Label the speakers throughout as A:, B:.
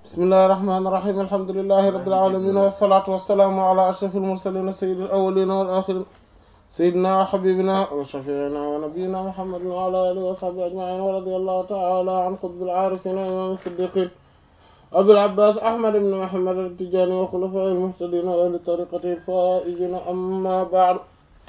A: bismillahi rahmaani rahiim alhamdulillahi rabbil aalamiin wassalaatu wassalaamu ala ashrafil mursaliin sayyidil awwaliina wal aaxiriin sayyidinaa wa habiibinaa wa shafii'inaa wa nabiyyinaa muhammadin wa ala aalihi wa sahbihi ajma'iin wa radiyallahu ta'ala an qutbil aarifiin wa imaamil siddiqiin abil abbaas ahmad ibn muhammad at-tijaani wa xulafaa'il muhtadiin wa ahli tariiqatihil faa'iziin ammaa ba'du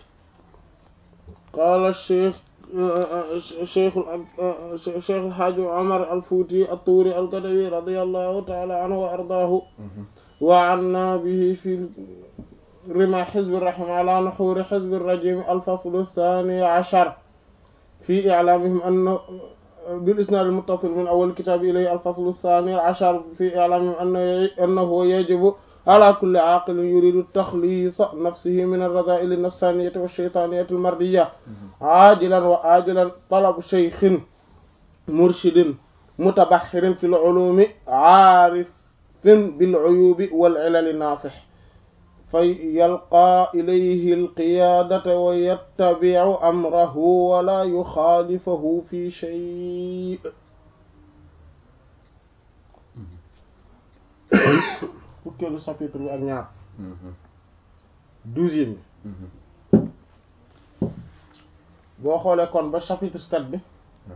A: qaala shaykh cheikh cheikh alhaaji omar alfuuti attuuri algadawi radiallahu taala anhu wa ardaahu wa anna bihi fi rima xizbi rahim ala nuxuuri xizbi rajim alfaslu thani ashar fi iclaamihim anna bilisnaad almuttasil min awal kitaab ilayhi alfaslu thani ashar fi iclaamihim annahu yajibu ala kulli aaqilin yuridu taxliisa nafsihi min arradaa'ili nafsaaniyati wa shaytaaniyati almardiya aajilan wa aajilan talabu shaykhin murshidin mutabaxirin fi lculuumi aarifin bilcuyuubi walcilali naasix fa yalqaa ilayhi alqiyaadata wa yattabicu amrahu wala yuxaalifahu fi shay fukkeelu chapitre bi ak ñaar douzième bi boo xoolee kon ba chapitre sept bi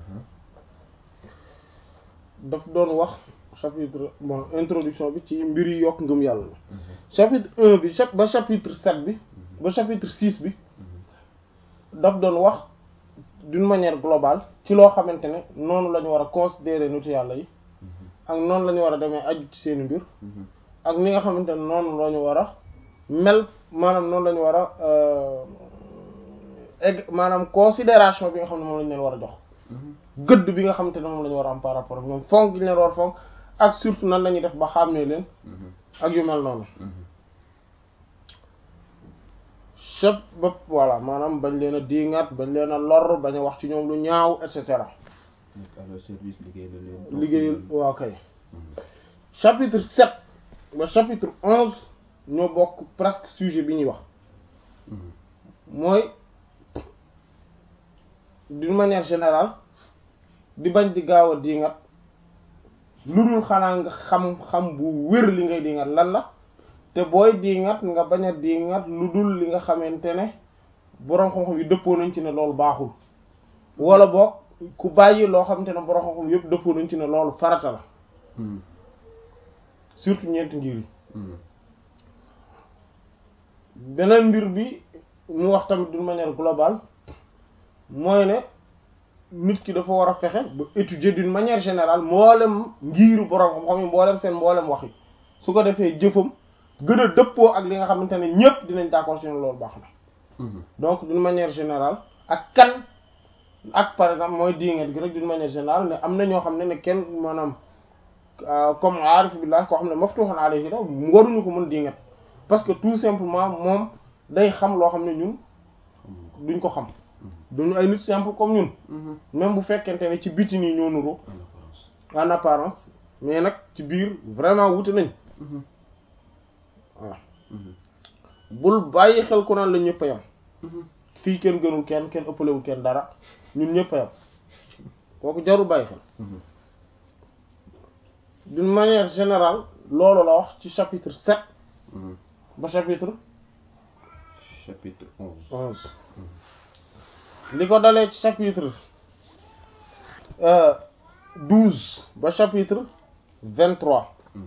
A: daf doon wax chapitre bon introduction bi ci mbir yi yokk ngëm yàlla la chapitre un bi ba chapitre sept bi ba chapitre six bi daf doon wax d'une manière globale ci loo xamante ne noonu la ñu war a considérer nitu yàlla yi ak noonu la ñu war a demee aju ci seeni mbir ak ni nga xamante ne noonu la ñu war a mel maanaam noonu la ñu war a egg maanaam considération bi nga xam ne moom la ñu leen war a jox gëdd bi nga xamante ne moom la ñu war a am par rapport ak ñoom fonk gi ñu leen war a fonk ak surtout nan la ñuy def ba xàmmee leen ak yu mel noonu chep bépp voilà maanaam bañ leen a diingat bañ leen a lor bañ a wax ci ñoom lu ñaaw et cetera liggéeyal waaw kay chapitre sept ba chapitre onze ñoo bokk presque sujet bi ñuy wax mooy d'une manière générale di bañ di gaaw a diingat lu dul xanaa nga xam-xam bu wér li ngay diingat lan la te booy diingat nga bañ a diingat lu dul li nga xamante ne boroom xam-xam yi dëppoo nañ ci ne loolu baaxul wala boog ku bàyyi loo xamante ne boroom xam-xam yëpp dëppoo nañ ci ne loolu farata la surtout ñeenti ngir yi beneen mbir bi mu wax tamit d'une manière globale mooy ne nit ki dafa war a fexe ba étudier d'une manière générale mboolem ngiiru borom xam-xam yi mboolem seen mboolem wax yi su ko defee jëfam gën a dëppoo ak li nga xamante ne ñépp dinañ d'accord ci loolu baax na donc d'une manière générale ak kan ak par exemple mooy diinget gi rek d'une manière générale ne am na ñoo xam ne ne kenn maanaam comme aarif billah koo xam ne maftuhun alayhi la waruñu ko mën diinget parce que tout simplement moom day xam loo xam ne ñun duñ ko xam duñu ay nit simple comme ñun même bu fekkente ne ci biti nii ñoo nuru en apparence mais nag ci biir vraiment wuti nañ waaw bul bàyyi xel ku naan la ñëpp a yam fii kenn gënul kenn kenn ëppalewul kenn dara ñun ñëpp a yam kooku jarul bàyyi xel d'une manière générale loolu la wax ci chapitre sept ba chapitre
B: chapitre onze
A: onze li ko dalee ci chapitre douze ba chapitre vingt-trois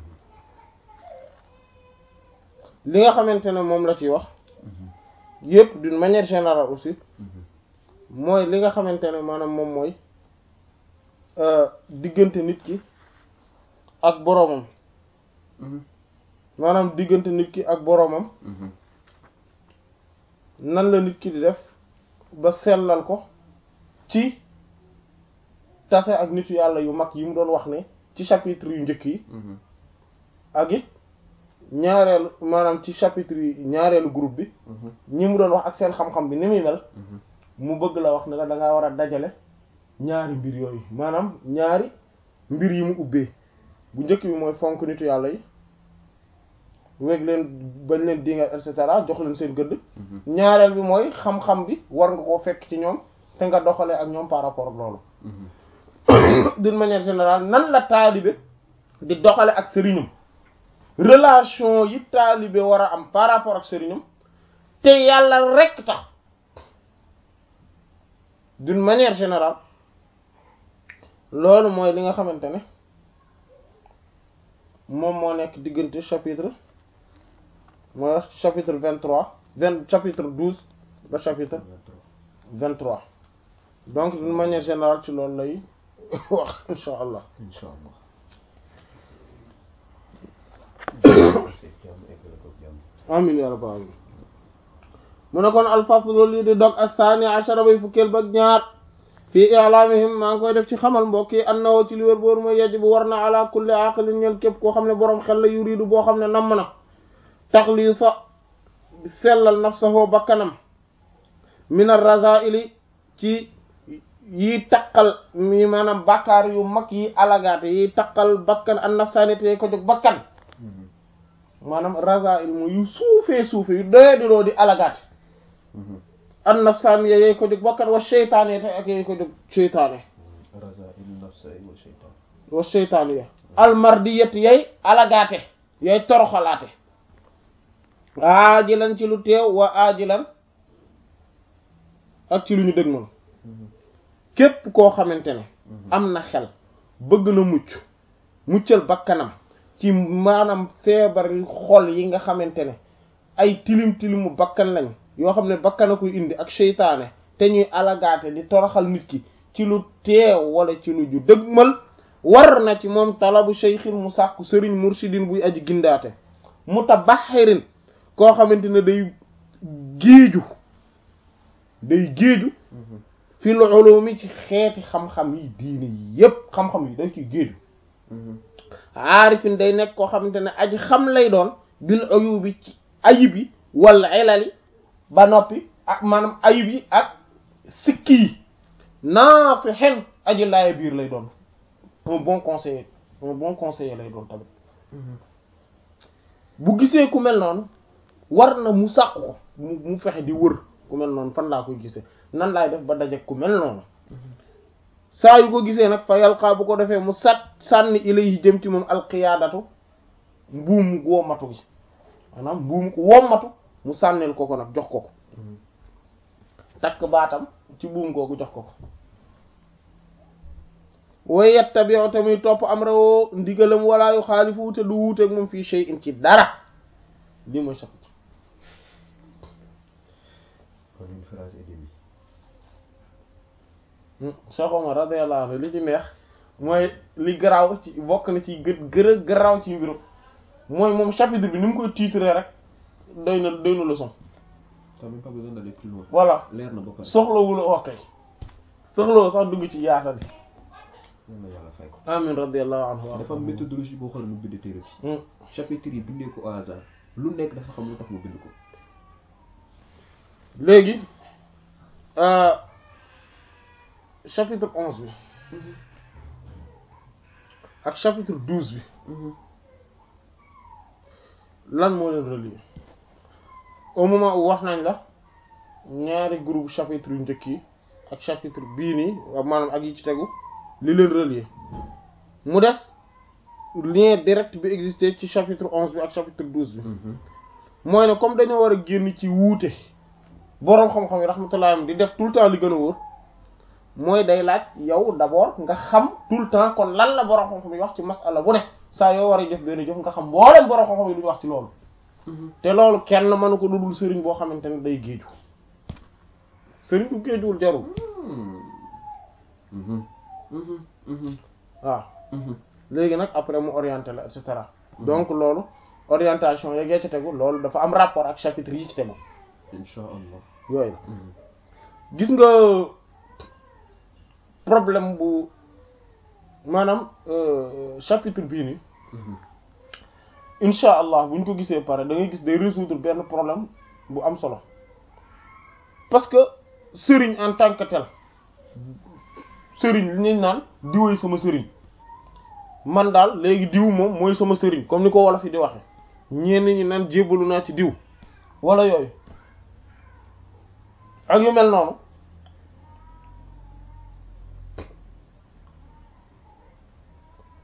A: li nga xamante ne moom la ci wax yépp d'une manière générale aussi mooy li nga xamante ne maanaam moom mooy diggante nit ki ak boroomam maanaam diggante nit ki ak boroomam nan la nit ki di def ba sellal ko ci tase ak nitu yàlla yu mag yi mu doon wax ne ci chapitre yu njëkk yi ak it ñaareelu maanaam ci chapitre yi ñaareelu groupe bi ñi mu doon wax ak seen xam-xam bi ni muy mel mu bëgg la wax ne la da ngaa war a dajale ñaari mbir yooyu maanaam ñaari mbir yi mu ubbee bu njëkk bi mooy fonk nitu yàlla yi weg leen bañ leen dinga et cetera jox leen seen gëdd ñaareel bi mooy xam-xam bi war nga koo fekk ci ñoom te nga doxalee ak ñoom par rapport ak loolu d'une manière générale nan la taalibe di doxale ak sëriñam relation yi taalibe war a am par rapport ak sëriñam te yàlla rekk tax d'une manière générale loolu mooy li nga xamante ne moom moo nekk diggante chapitre mooy wax chapitre vingt trois vingt chapitre douze ba chapitre vingt trois donc d'une manière générale ci loolu lay wax insha allah
B: incha allah. jàmm eggale ko jàmm.
A: amin ya rabbal alamin mu ne kon alfaslu lii di dog astani ashara bay fukkeel ba ñaar fii i'lamihim maa ngi koy def ci xamal mbokk yi annahu ci li wér boor mooy yajibu war na ala kulli aqilin ñel képp koo xam ne boroom xel la yuridu boo xam ne namm na taxliisa sellal nafsahu bakkanam min ar-raza'ili ci yi taqal mi maanaam bakkaar yu mag yi alagaate yi taqal bakkan an nafsanité ko jóg bakkan maanaam raza'il mu yu suufee suufe yu doye di loo di alagaate an nafsaan yey ko jóg bakkan wa sheytaane te ak yey ko jóg sheytaane
B: raza'il nafsa wa shaytan.
A: wa sheytaane ya almardiyat yey alagaate yey toroxalaate aajilan ci lu teew wa aajilan ak ci lu ñu dëg noonu képp koo xamante ne am na xel bëgg na mucc muccal bakkanam ci maanaam feebar xol yi nga xamante ne ay tilim tilimu bakkan lañ yoo xam ne bakkan a koy indi ak seytaane te ñuy alagaate di toroxal nit ki ci lu teew wala ci lu ju dëgmal war na ci moom talabu shaykhin mu sàkku sëriñ mursidin buy aji gindaate mutabaxirin koo xamante ne day géeju day géeju fil ulumi ci xeeti xam-xam yi diine yi yépp xam-xam yi day ci géeju aarifin day nekk koo xamante ne aji xam lay doon bil uyubi ci ayib yi wala ilali ba noppi ak maanaam ayib yi ak sikki yi naasihin aji laaya biir lay doon un bon conseiller un bon conseiller lay doon tamit bu gisee ku mel noonu war na mu sàq ko mu mu fexe di wër ku mel noonu fan laa koy gisee nan laay def ba daje ku mel noonu saa yu ko gisee nag fa yalqaa bu ko defee mu sat sànni ilayhi jëm ci moom alqiyaadatu mbuumu wommatu gi maanaam mbuumu ko wommatu mu sànnil ko ko nag jox ko ko takk baatam ci buum googu jox ko ko way yettabi'u te muy topp am rawoo ndigalam wala yu xaalifu te du wuuteeg moom fii shay'in ci dara lii mooy chapitre
B: kon une phrase et demie.
A: Cheikh Omar radiyallahu anhu li ci neex mooy li garaaw ci bokk na ci gë gër a garaaw ci mbirum mooy moom chapitre bi ni mu koy titrer rek doy na doy na leçon
B: t'as même pas besoin d'aller plus loin.
A: voilà
B: leer na ba pare.
A: soxlawul ok soxlawul sax dugg ci yaatal bi
B: yal na yàlla fay ko.
A: amin radiyallahu anhu
B: dafa am méthodologie boo xam ne mu bind téere bi.
A: Hmm.
B: chapitre yi bindee ko au hasard lu nekk dafa xam lu tax mu bind ko.
A: léegi euh, chapitre onze bi ak chapitre douze bi lan moo leen relier au moment où wax nañ la ñaari groupe chapitre yu njëkk yi ak chapitre bii nii waaw maanaam ak yi ci tegu li leen relier mu des lien direct bi existé ci chapitre onze bi ak chapitre douze bi mooy ne comme dañoo war a génn ci wuute boroom xam-xam yi rahmatullah am di def tout le temps li gën a wóor mooy day laaj yow d'abord nga xam tout le temps kon lan la boroom xam-xam yi wax ci masala bu ne saa yoo war a jëf benn jëf nga xam mboolem boroom xam-xam yi lu ñu wax ci loolu te loolu kenn mënu ko dudul sëriñ boo xamante ne day géeju sëriñ bu géejuwul jarul waaw léegi nag après mu orienté la et cetera donc loolu orientation yeggee ci tegu loolu dafa am rapport ak chapitre yi ci tegu
B: incha allah.
A: yooyu la gis nga problème bu maanaam euh, chapitre bii nii incha allah bu ñu ko gisee pare da ngay gis day résoudre benn problème bu am solo parce que sëriñ en tant que tel sëriñ li ñuy naan diwoy sama sëriñ man daal léegi diw moom mooy sama sëriñ comme ni ko wolof yi di waxe ñenn ñi naan jébbalu naa ci diw wala yooyu ak yu mel noonu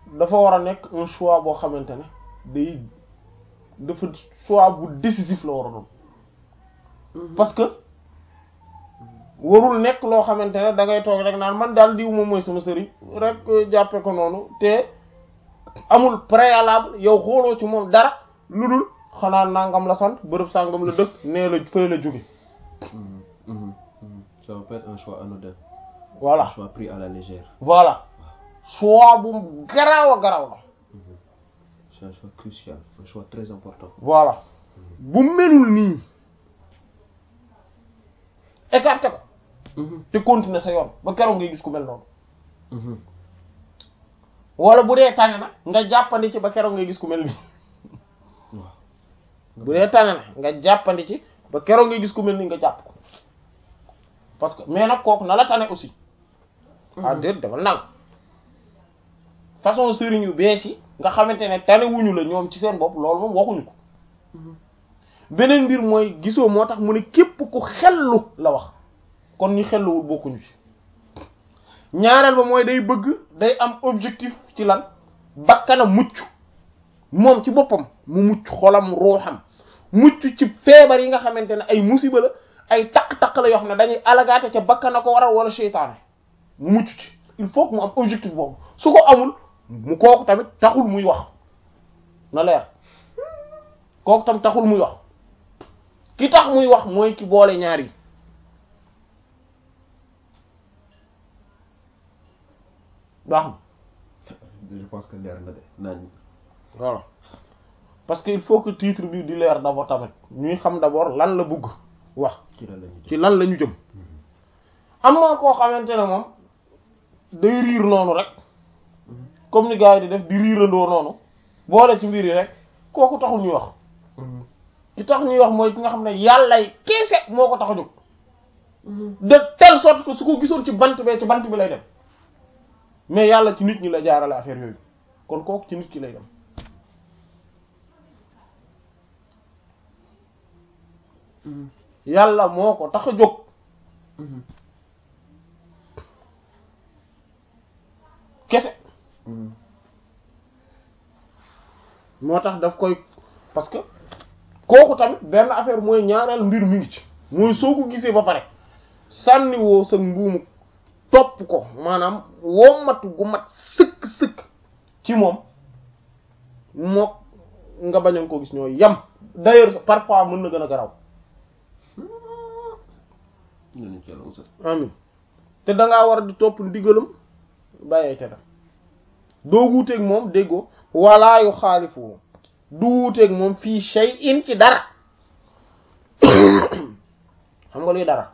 A: dafa war a nekk un choix boo xamante ne day dafa choix bu décisif la war a doon parce que warul nekk loo xamante ne da ngay toog rek naan man daal diw moom mooy sama sëriñ rek jàppe ko noonu te amul préalable yow xooloo ci moom dara lu dul xanaa nangam la sant bërëb sàngam la dëkk nee la fay la jóge
B: Mhm, mhm, mhm. Ça va pas être un choix anodin.
A: voilà
B: Un choix pris à la légère.
A: voilà choix bu garaaw a garaaw la
B: C'est un choix crucial, un choix très important.
A: voilà bu melul nii écarté ko
B: Mhm,
A: te continuer sa yoon ba keroog ngay gis ku mel noonu
B: mhm.
A: wala bu dee tànn na nga jàppandi ci ba keroog ngay gis ku mel nii
B: waaw.
A: bu dee tànn na nga jàppandi ci ba keroog ngay gis ku mel nii nga jàpp ko parce que mais nag kooku na la tane aussi ah déet dafa nang façon sëriñ yu bees yi nga xamante ne tane wuñu la ñoom ci seen bopp loolu moom waxuñu ko beneen mbir mooy gisoo moo tax mu ne képp ku xellu la wax kon ñi xelluwul bokkuñu ci ñaareel ba mooy day bëgg day am objectif ci lan bakkana mucc moom ci boppam mu mucc xolam ruuxam mucc ci feebar yi nga xamante ne ay musiba la ay taq-taq la yoo xam ne dañuy alagaate ca bakkana ko waral wala seytaane mu mucc ci il faut que mu am objectif boobu su ko amul mu kooku tamit taxul muy wax na leer kooku tam taxul muy wax ki tax muy wax mooy ki boole ñaar yi baax na
B: Je pense que leer na de naan.
A: voilà parce que il faut que titre bi di leer d'abord tamit ñuy xam d'abord lan la bëgg wax
B: ci la lañu
A: ci lan la ñu jëm am na koo xamante ne moom day riir noonu rek comme ni gars yi di def di riirandoo noonu boole ci mbir yi rek kooku taxul ñuy wax ki tax ñuy wax mooy ki nga xam ne yàllay keese moo ko tax a jóg de telle sorte que su ko gisoon ci bant bee ci bant bi lay dem mais yàlla ci nit ñi la jaarale affaire yooyu kon kooku ci nit ki lay dem yàlla moo ko tax a jóg kese moo tax daf koy parce que kooku tamit benn affaire mooy ñaareel mbir mi ngi ci mooy soo ko gisee ba pare sànniwoo sa mbuumu topp ko maanaam wommatu gu mat sëkk sëkk ci moom mook nga bañoon ko gis ñooy yam d'ailleurs parfois mën na gën a garaw
B: nañu ci yàlla musal.
A: amin te dangaa war a di topp ndigalam bàyyee te doo wuuteeg moom déggoo walaa yu xaalifu du wuuteeg moom fii shay'in ci dara xam nga luy dara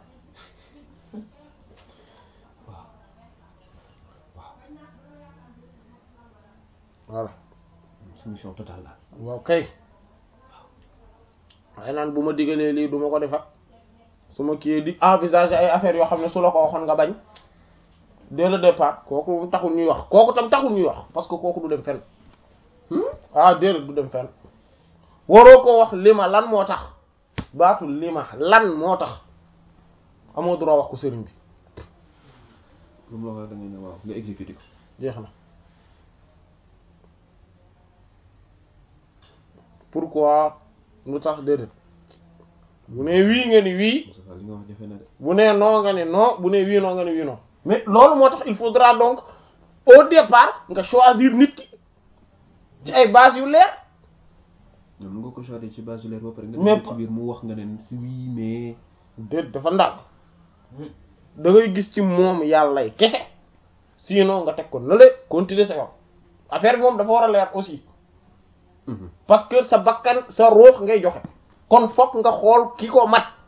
A: voilà
B: soumission totale la.
A: waaw kay waaye naan bu ma digalee lii du ma ko defat su ma kii di envisager ay affaires yoo xam ne su la ko waxoon nga bañ dès le départ kooku taxul ñuy wax kooku tam taxul ñuy wax parce que kooku du dem fenn ah déedéet du dem fenn waroo ko wax li ma lan moo tax baatul li ma lan moo tax amoo droit wax ko sëriñ bi
B: lu mu la wax da ngay ne waaw nga exécuté ko.
A: jeex na pourquoi lu tax déedéet bu nee wii nga ni wii
B: Moussa Fall li nga wax jafe na de.
A: bu nee non nga ne non bu nee wii non nga ne wii non mais loolu moo tax il faudra donc au départ nga choisir nit ki ci ay bases yu leer
B: ñoom mu nga ko choisir ci base leer ba pare nga
A: Mais
B: def ci biir mu wax nga ne si oui mais.
A: déet dafa ndànk da ngay gis ci moom yàllay kese sinon nga teg ko na le continuer sa yoon affaire bi moom dafa war a leer aussi parce que sa bakkan sa ruux ngay joxe kon fokk nga xool ki ko mat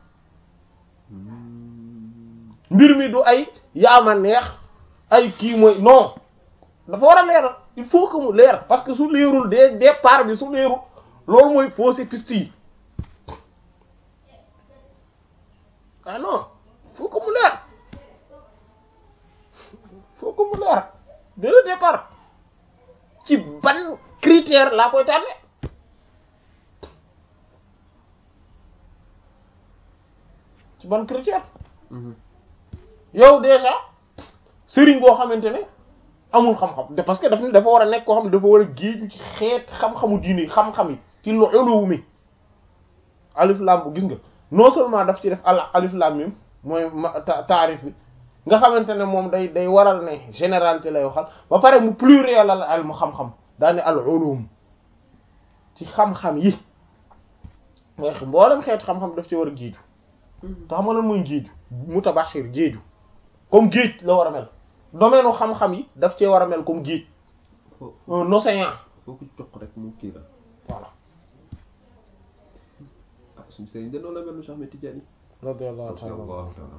A: mbir mi du ay yaama neex ay kii mooy non dafa war a leer il faut que mu leer parce que su leerul dès départ bi su leerul loolu mooy fausser piste yi ah non il faut que mu leer il faut que mu leer dès le départ ci ban critère laa koy tànne ci ban critère yow déjà sëriñ boo xamante ne amul xam-xam de parce que daf ni dafa war a nekk koo xam ne dafa war a géeju ci xeet xam-xamu diine yi xam-xam yi ci lu uluw mi alif lam bu gis nga non seulement daf ci def al alif lam mim mooy ma taarif bi nga xamante ne moom day day waral ne généralité lay waxal ba pare mu pluriel al al mu xam-xam daane al ulum ci xam-xam yi mooy mboolem xeet xam-xam daf ci war a géeju te xam nga lan mooy géeju mutabashir géeju comme géej la war a mel domaine u xam-xam yi daf cee war a mel comme géej
B: foo
A: un océan
B: foo ko jox rek mu kii la
A: voilà
B: ah suñu sëriñ de noonu la mel nu Cheikh Ahmed Tidiane
A: radiyallahu ta'ala
B: radiyallahu ta'ala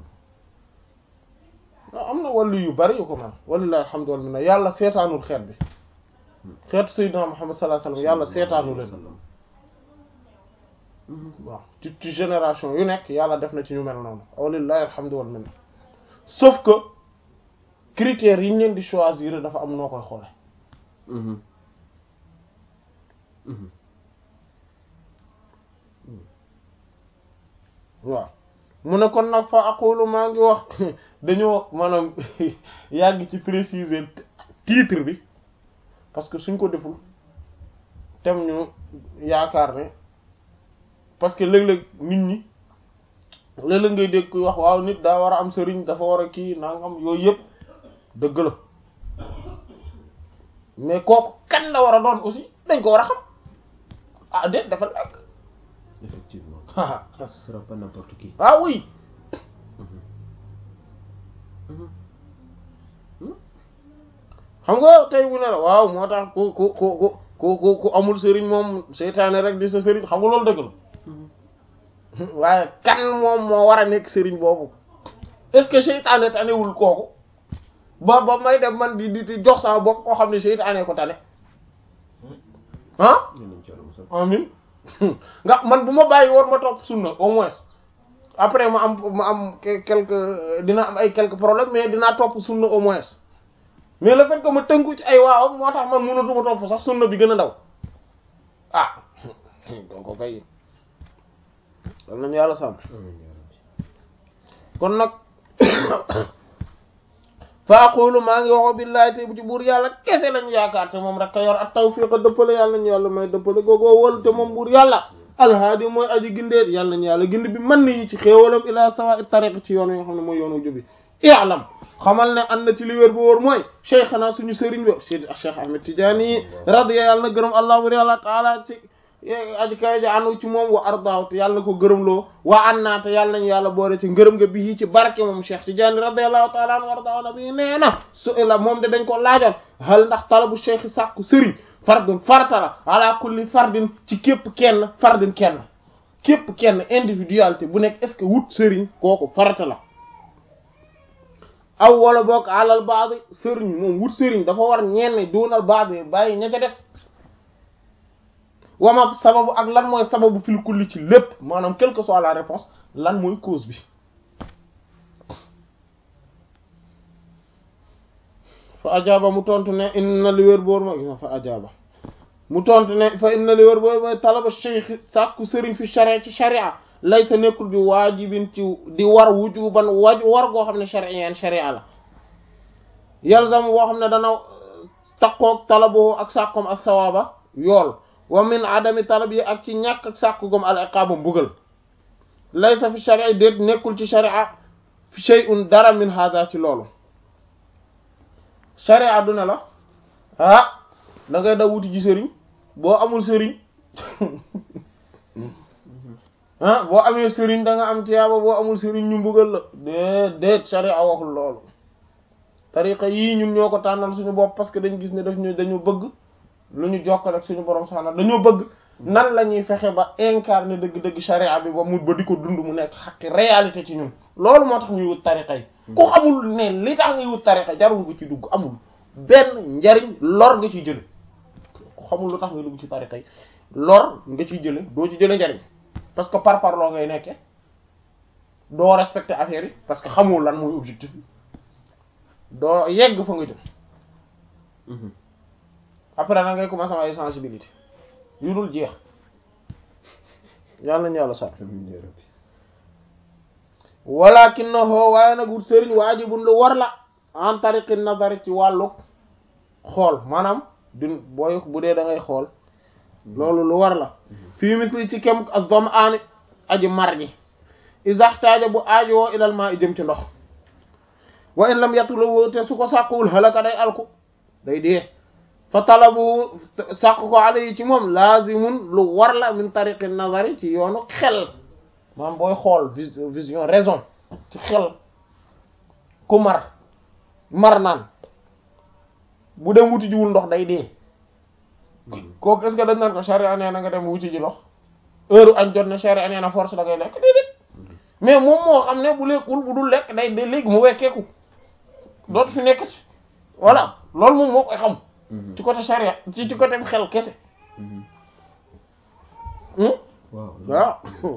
A: waaw am na wàllu yu bari yu ko mel walillahi alhamdu wal minna yàlla seetaanul xeet bi xeetu sayyidina Muhammad sallallahu alayhi wasallam yàlla seetaanu leen waaw ci ci génération yu nekk yàlla def na ci ñu mel noonu walillahi alhamdu wal minna sauf que critères yi ñu leen di choisir dafa am noo koy xoole
B: Mhm. Mhm.
A: waaw mu ne kon nag fa aqulu maa ngi wax dañoo maanaam yàgg ci préciser titre bi parce que suñ ko deful tem ñu yaakaar ne parce que léeg-léeg nit ñi léeg-léeg ngay dégg kuy wax waaw nit daa war a am sëriñ dafa war a kii nangam yooyu yëpp dëgg la mais kooku kan la war a doon aussi dañ ko war a xam ah déet dafa nekk
B: effectivement ce sera pas n'importe qui
A: ah oui xam nga tey bu ne la waaw moo tax ku ku ku ku ku ku ku amul sëriñ moom seytaane rek di sa sëriñ xam nga loolu dëgg la waaye kan moom moo war a nekk sëriñ boobu est-ce que seytaane tanewul kooku ba ba may dem man di di di jox sama bopp koo xam ne seytaane ko tane ah
B: ñu nañ ci yàlla musal
A: amin nga man bu ma bàyyi woon ma topp sunna au moins après ma am ma am que- quelque dina am ay quelques problèmes mais dinaa topp sunna au moins mais le fait que ma tënku ci ay waawam moo tax man mënatuma topp sax sunna bi gën a ndaw ah donc ko kay dal nañu yàlla sàmm
B: amiin yaa rabbi
A: kon nag fa aqulu maa ngi waxoo billahi te bu ci buur yàlla kese lañu yaakaar te moom rek ka yor ak tawfiq dëppale yàlla nañu yàlla may dëppale googoo wal te moom buur yàlla alhaadi mooy aji gindeet yàlla nañu yàlla gind bi man yi ci xéewalam ila sawa tariq ci yoon yi nga xam ne mooy yoonu jubi i'lam xamal ne an na ci li wér bu wóor mooy cheikhana suñu sëriñ ba seydi cheikh ahmed tidiane radiya yàlla na gërëm allah bur yàlla taala ci aji kawe ja anu ci moom wa ardaaw te yàlla na ko gërëmloo waa an naa te yàlla nañu yàlla boole ci ngërëm nga bii ci barke moom cheikh tidiane radiallahu taala anu ardaaw na bi nee na su ila moom de dañ ko laajoon hal ndax talabu cheikh sàkku sëriñ fardun farata la ala kulli fardin ci képp kenn fardin kenn képp kenn individualité bu nekk est-ce que wut sëriñ kooku farata la aw wala boog alal baadi sëriñ moom wut sëriñ dafa war ñenn doonal baadi bàyyi ña ca des wama sababu ak lan mooy sababu fil kulli ci lépp maanaam quelle que soit la réponse lan mooy cause bi fa ajaaba mu tontu ne inna li wér boor mooy fa ajaaba mu tontu ne fa inna li wér boor mooy talaba cheikh sàkku sëriñ fi sharia ci sharia laysa nekkul bi waajibin ci di war wujuban waj war goo xam ne shari'an sharia la yalzam boo xam ne dana taqoog talabo ak sàkkoom ak sawaaba yool wa min adami talab yi ak ci ñàkk ak sàkku gom al iqaaba mbugal laysa fi sharia déet nekkul ci sharia fi shay'un dara min hada ci loolu sharia du ne la ah da ngay daw wuti ji sëriñ boo amul sëriñ ah boo amee sëriñ da nga am tiyaaba boo amul sëriñ ñu mbugal la déet déet sharia waxul loolu tariqa yii ñun ñoo ko tànnal suñu bopp parce que dañu gis ne daf ñu dañu bëgg lu ñu jokkal ak suñu borom subhanahu dañoo bëgg nan la ñuy fexe ba incarner dëgg-dëgg sharia bi ba mu ba di ko dund mu nekk xaqi réalité ci ñun loolu moo tax ñuy wut tariqa yi ku xamul ne li tax ngay wut tariqa jarul nga ci dugg amul benn njariñ lor nga ciy jële ku xamul lu tax ngay dugg ci tariqa yi lor nga ciy jële doo ci jële njariñ parce que par par loo ngay nekke doo respecter affaire yi parce que xamul lan mooy objectif bi doo yegg fa nga jëm après na ngay commencer am ay sensibilité yu dul jeex yàlla nañu yàlla sax
B: amiin yaa rabbi
A: walakinahu waaye nag wut sëriñ waajibun lu war la en tariqi nazari ci wàllu xool maanaam du booy bu dee da ngay xool loolu lu war la fii misli ci kem az-zam'aan aji mar ji isaxtaaja bu aajowoo ilal maa i jëm ci ndox wa in lam yatlubu te su ko sàkkuwul halaka day alku day dee fa talabu sàkk ko ala yi ci moom laazimun lu war la min tariqi nazari ci yoonu xel maanaam booy xool vision raison ci xel ku mar mar naan bu dem wuti jiwul ndox day dee kooku est-ce que dañ naan ko charia nee na nga dem wuti ji ndox heure añ jot na charia nee na force da ngay lekk déedéet mais moom moo xam ne bu lekkul bu dul lekk day day léegi mu wekkeeku dootu fi nekk ci voilà loolu moom moo koy xam ci côté charia ci ci côté xel kese waaw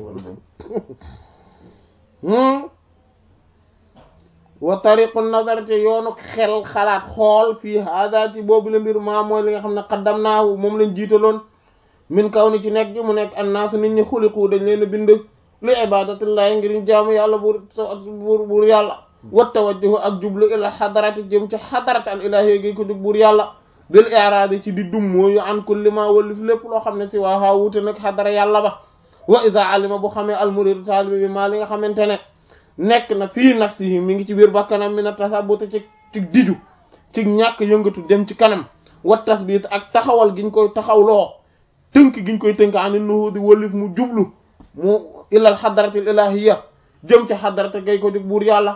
A: wa tariqu nazar te yoonu xel xalaat xool fii hada ci boobu la mbir maa mooy li nga xam ne qaddamnaahu moom lañ jiitaloon min kaw ni ci nekk ji mu nekk annaasu nit ñi xuliqu dañ leen a bind li ibadatillahi ngir ñu jaamu yàlla buur buur buur yàlla wa tawajjuhu ak jublu ila xadarati jëm ci xadarat al ilahi gi ko jug buur yàlla bil i'raadi ci di dum mooyu an kulli ma wallif lépp loo xam ne si waa haa wuute nag xadara yàlla ba wa ida alima bu xamee almuridu taalibi bi maa li nga xamante ne nekk na fii nafsihi mi ngi ci biir bakkanam mi na tasabuta ci ci diju ci ñàkk yëngatu dem ci kanam wa tasbit ak taxawal giñ koy taxawloo tënk giñ koy tënk ani nuhudi wallif mu jublu mu ilal xadaratil ilahiyya jëm ci xadarate gay ko jóg buur yàlla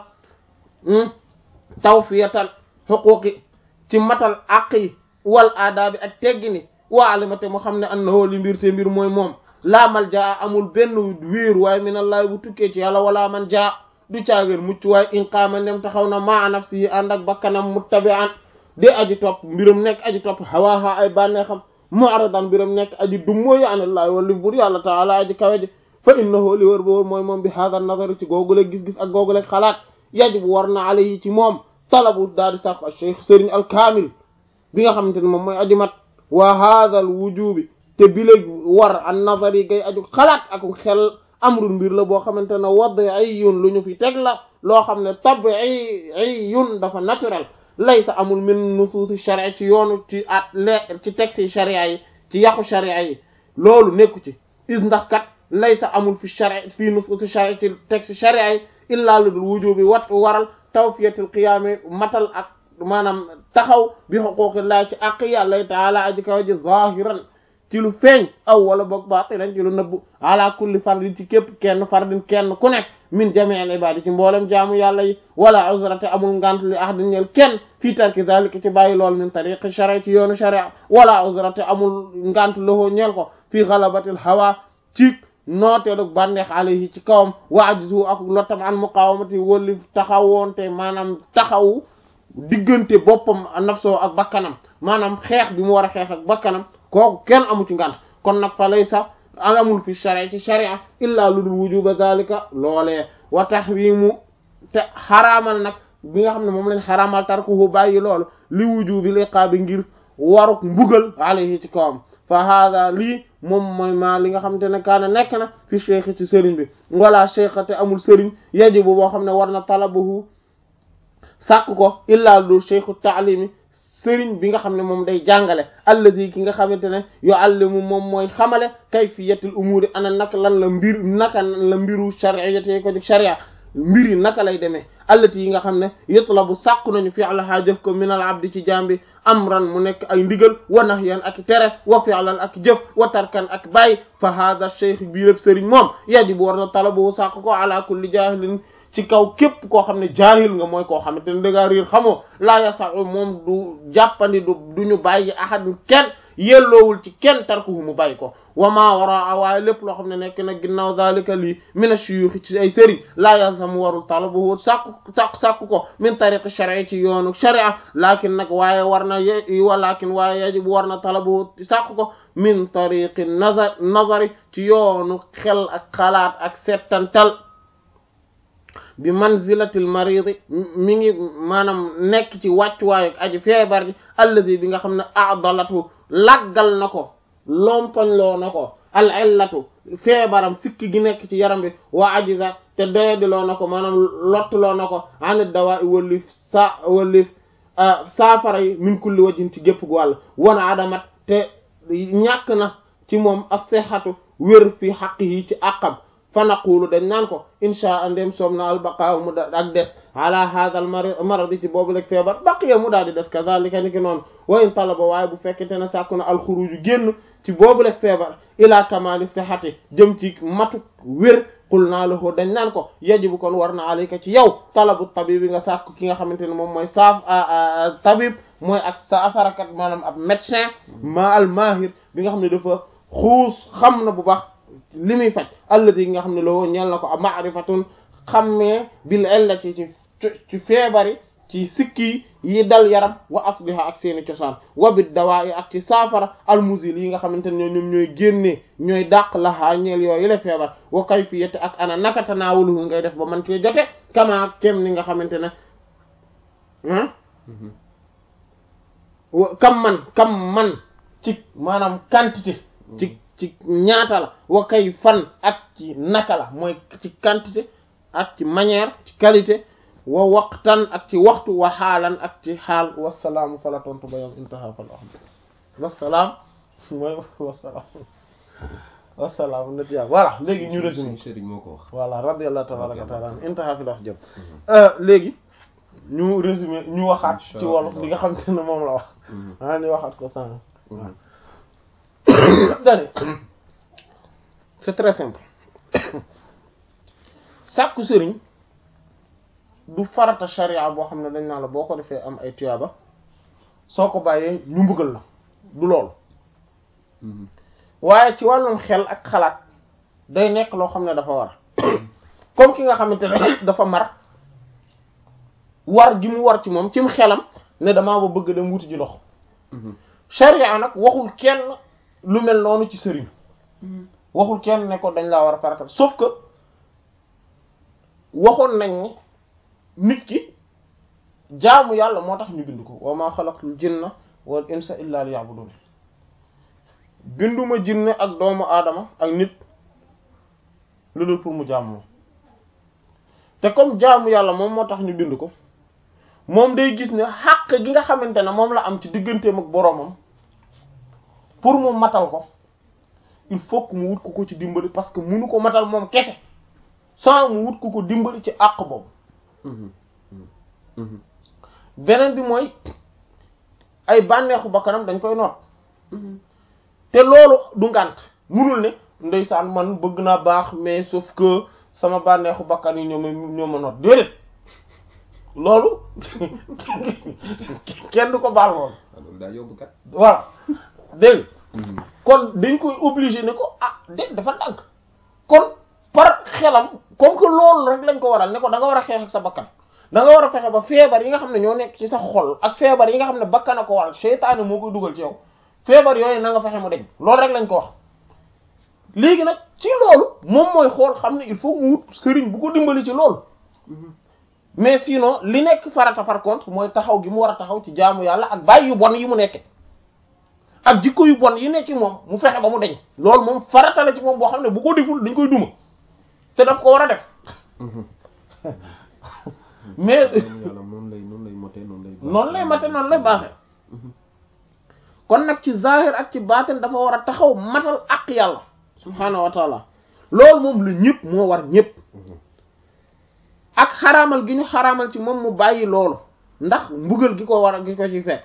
A: tawfiyatal xuquqi ci matal àq yi wal aadaabi ak teggini waa alimate mu xam ne annahu li mbir te mbir mooy moom laa mal jaa amul benn wéer waaye minallahi bu tukkee ci yàlla wala man jaa du caageen mucc waaye in qaama ndem taxaw na maa nafsi yi ànd ak bakkanam muttabi'an de aji topp mbiram nekk aji topp hawaaha ay bànneexam mu'radan mbiram nekk aji dummóoyu anallahi wala bur yàlla taala aji kawe ji fa innahu li wër ba wër mooy moom bi hada nazar ci googule gis-gis ak googule xalaat yajibu war na alayhi ci moom talabu daal di sàkku al cheikh sëriñ al kaamil bi nga xamante ne moom mooy aju mat wa hadha al wujubi te bi léegi war an nazar yi gay aju xalaat ak xel amrul mbir la boo xamante ne wad'iyun lu ñu fi teg la loo xam ne tabi'iyun dafa naturel laysa amul min nusuusi sharia ci yoonu ci at le ci texte sharia yi ci yàqu sharia yi loolu nekku ci is ndax kat laysa amul fi sharia fii nusuusi sharia ci texte sharia yi illaa lu dul wujubi wat waral tawfiyatul qiyaami matal ak maanaam taxaw bi xuquqillah ci àq yàlla taala aji kaw ji zahiran ci lu feeñ aw wala boog baatinan ci lu nëbbu ala kulli fardin ci képp kenn fardin kenn ku nekk min jami'il ibadi ci mboolem jaamu yàlla yi wala uzrate amul ngant li ahadin ñel kenn fii tarki zalika ci bàyyi lool min tariqi sharia ci yoonu sharia wala uzrate amul ngant loxoo ñeel ko fii galabatil hawa ci nooteelu bànneex alayhi ci kawam wa ajzu ak lottam an muqawamati wëlli taxawoonte maanaam taxawu diggante boppam nafsoo ak bakkanam maanaam xeex bi mu war a xeex ak bakkanam kooku kenn amu ci ngant kon nag fa laysa amul fi sharia ci sharia illa lu dul wujuba zalika loolee wa tahrimu te xaraamal nag bi nga xam ne moom lañ xaraamal tarkuhu bàyyi loolu li wujubil iqaabi ngir waruk mbugal alayhi ci kawam fa hada lii moom mooy maa li nga xamante ne kaana nekk na fi cheikh ci sëriñ bi wala cheikh te amul sëriñ yajibu boo xam ne war na talabuhu sàkk ko illa lu cheikhu taalimi sëriñ bi nga xam ne moom day jàngale alladi ki nga xamante ne yuallimu moom mooy xamale kayfiyatul umuri ana naka lan la mbir naka la mbiru shari'iyati ko jóg sharia mbir yi naka lay demee allati yi nga xam ne yatlabu sàkku nañu fi'laha jëf ko minal abdi ci jambi amran mu nekk ay ndigal wa nahyan ak tere wa fi'lan ak jëf wa tarkan ak bàyyi fa hadha cheikh bii lépp sëriñ moom yajibu war na talabu sàkk ko ala kulli jahilin ci kaw képp koo xam ne jaahil nga mooy koo xamante ne dangaa riir xamoo laa yasau moom du jàppandi du du ñu bàyyi ahad kenn yelloowul ci kenn tarkuhu mu bàyyi ko wa maa waraa waaye lépp loo xam ne nekk na ginnaaw zalika lii min ash-shuyukh ci ay sëriñ laa yalzamu warul talabuhu sàkku sàkku sàkku ko min tariqi shar'i ci yoonu sharia laakin nag waaye war na y walakin waaye yajibu war na talabuhu sàkku ko min tariqi nazar nazari ci yoonu xel ak xalaat ak settantal bi manzilatil maridi mi ngi maanaam nekk ci wàccuwaayu aji feebar ji alladi bi nga xam ne adalatu laggal na ko lompañloo na ko al illatu feebaram sikki gi nekk ci yaram bi wa ajiza te doyadiloo na ko maanaam lottuloo na ko anit dawa i wallif sa wallif saafara yi min kulli wajhin ci gépp gu wàll wana adamat te ñàkk na ci moom ak sexatu wér fi xaq yi ci àqam fa naqulu dañ naan ko insha allah ndem soom na albaqaaw mu da ak des ala hadha al maradi ci boobu rek feebar baqiya mu daal di des kazalika ni ki noonu wa in talaba waaye bu fekkente ne sàkku na alxuruju génn ci boobu rek feebar ila kamali sihati jëm ci matu wér qul naa lahu dañ naan ko yajibu kon war na alayka ci yow talabu tabib bi nga sàkku ki nga xamante ne moom mooy saaf tabib mooy ak saafarakat maanaam ab médecin ma al mahir bi nga xam ne dafa xuus xam na bu baax li muy faj alladi nga xam ne loo ñeel na ko a ma'rifatun xammee bil illati ci ci feebari ci sikki yi dal yaram wa asliha ak seeni cosaan wa bid dawaa yi ak ci saafara almusil yi nga xamante ne ñoom ñooy génnee ñooy dàq laxaa ñeel yooyu la feebar wa kayfiyati ak ana naka tanaawuluhu ngay def ba man cee jote kama kem ni nga xamante ne ah kam man kam man ci maanaam quantité ci ci ñaata la wa kay fan ak ci naka la mooy ci quantité ak ci manière ci qualité wa waqtan ak ci waxtu wa xaalan ak ci xaal wasalaamu fala tontu ba yom intaha fal ahd wasalaam mooy wasalaam wasalaam na tiya voilà léegi ñu résumé
B: sëriñ moo ko wax
A: voilà radiyallahu tabaraka wa taala intaha fil wax jëm léegi ñu résumé ñu waxaat ci wolof li nga xam te ne moom la wax ah ñu waxaat ko sànq dane c'est très simple sàkku sëriñ du farata sharia boo xam ne dañ naa la boo ko defee am ay tuyaaba soo ko bàyyee ñu mbugal la du loolu waaye ci wàllum xel ak xalaat day nekk loo xam ne dafa war comme ki nga xamante ne dafa mar war gi mu war ci moom cim xelam ne damaa ba bëgg dem wuti ji ndox sharia nag waxul kenn lu mel noonu ci sëriñ waxul kenn ne ko dañ laa war a faratal sauf que waxoon nañ ni nit ki jaamu yàlla moo tax ñu bind ko wa ma xalaqtul jinna wal insa illa liya'budun binduma jinne ak doomu aadama ak nit lu dul pour mu jaamu te comme jaamu yàlla moom moo tax ñu bind ko moom day gis ne xàq gi nga xamante ne moom la am ci digganteem ak boroomam pour mu matal ko il faut que mu wut ko ko ci dimbali parce que munu ko matal moom kese sans mu wut ko ko dimbali ci àq boobu beneen bi mooy ay bànneexu bakkanam dañ koy noot te loolu du ngànt munul ne ndeysaan man bëgg naa baax mais sauf que sama bànneexu bakkan yi ñoo ma ñoo ma noot déedéet loolu kenn du ko baal loolu
B: loolu daa yóbbu kat
A: voilà dégg kon dañ koy obligé ne ko ah dé dafa dànk kon par xelam comme que loolu rek lañ ko waral ne ko da nga war a xeex ak sa bakkan da nga war a fexe ba feebar yi nga xam ne ñoo nekk ci sa xol ak feebar yi nga xam ne bakkan a ko waral seytaane moo koy dugal ci yow feebar yooyu na nga fexe mu deñ loolu rek lañ ko wax léegi nag ci loolu moom mooy xool xam ne il faut mu wut sëriñ bu ko dimbali ci loolu mais sinon li nekk farata par contre mooy taxaw gi mu war a taxaw ci jaamu yàlla ak bàyyi yu bon yi mu nekke ak jikko yu bon yi nekk ci moom mu fexe ba mu deñ loolu moom farata la ci moom boo xam ne bu ko deful dañ koy duma te daf ko war a def mais
B: yàlla noonu lay noonu lay mote noonu lay
A: noonu lay mate noonu lay baaxee kon nag ci zahir ak ci baatin dafa war a taxaw matal ak yàlla subhaanahu wa taala loolu moom la ñëpp moo war ñëpp ak xaraamal gi ñu xaraamal ci moom mu bàyyi loolu ndax mbugal gi ko war a gi ko ci fekk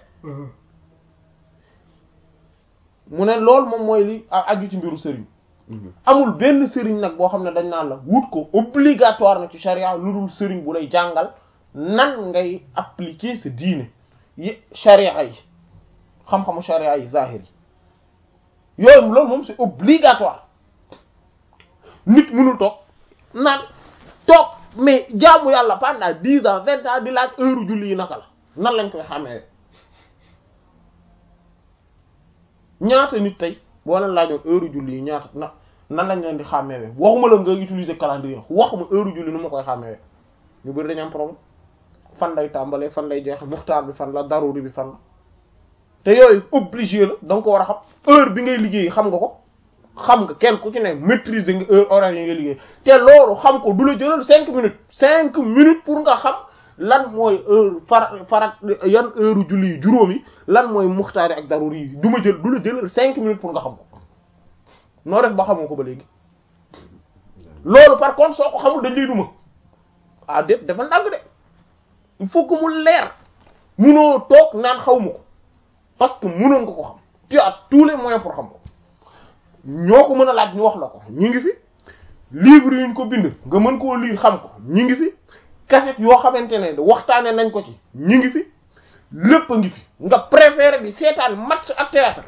A: mu ne loolu moom mooy li aju ci mbiru sëriñ amul benn sëriñ nag boo xam ne dañ naan la wut ko obligatoire na ci charia lu dul sëriñ bu lay jàngal nan ngay appliquer sa diine yi charia yi xam-xamu charia yi zahir yi yooyu loolu moom c'est obligatoire nit mënul toog naan toog mais jaamu yàlla pendant dix ans vingt ans di laaj heure julli yi naka la nan lañ koy xamee ñaata nit tey boo leen laajoon heure julli yi ñaata na nan lañ leen di xàmmeewee waxuma la nga utiliser calendrier waxuma heure julli nu ma koy xàmmeewee ñu bëri dañu am problème fan lay tàmbalee fan lay jeex muxtaar bi fan la daruri bi fan la te yooyu obligé la da nga ko war a xam heure bi ngay liggéey xam nga ko xam nga kenn ku ci ne maîtriser nga heure horaire yi ngay liggéey te loolu xam ko du la jëlal cinq minutes cinq minutes pour nga xam lan mooy heure far farat yan heure julli yi juróom yi lan mooy muxtaari ak daruri yi du ma jël du la jëlal cinq minutes pour nga xam ko noo def ba xamoo ko ba léegi loolu par contre soo ko xamul dañ lay duma ah déet dafa ndàgg de il faut que mu leer munoo toog naan xaw ma ko parce que munoon nga ko xam tu as tous les moyens pour xam ko ñoo ko mën a laaj ñu wax la ko ñu ngi fi livre yuñ ko bind nga mën koo lire xam ko ñu ngi fi cassette yoo xamante ne waxtaane nañ ko ci ñu ngi fi lépp a ngi fi nga préféré di seetaan match ak théâtre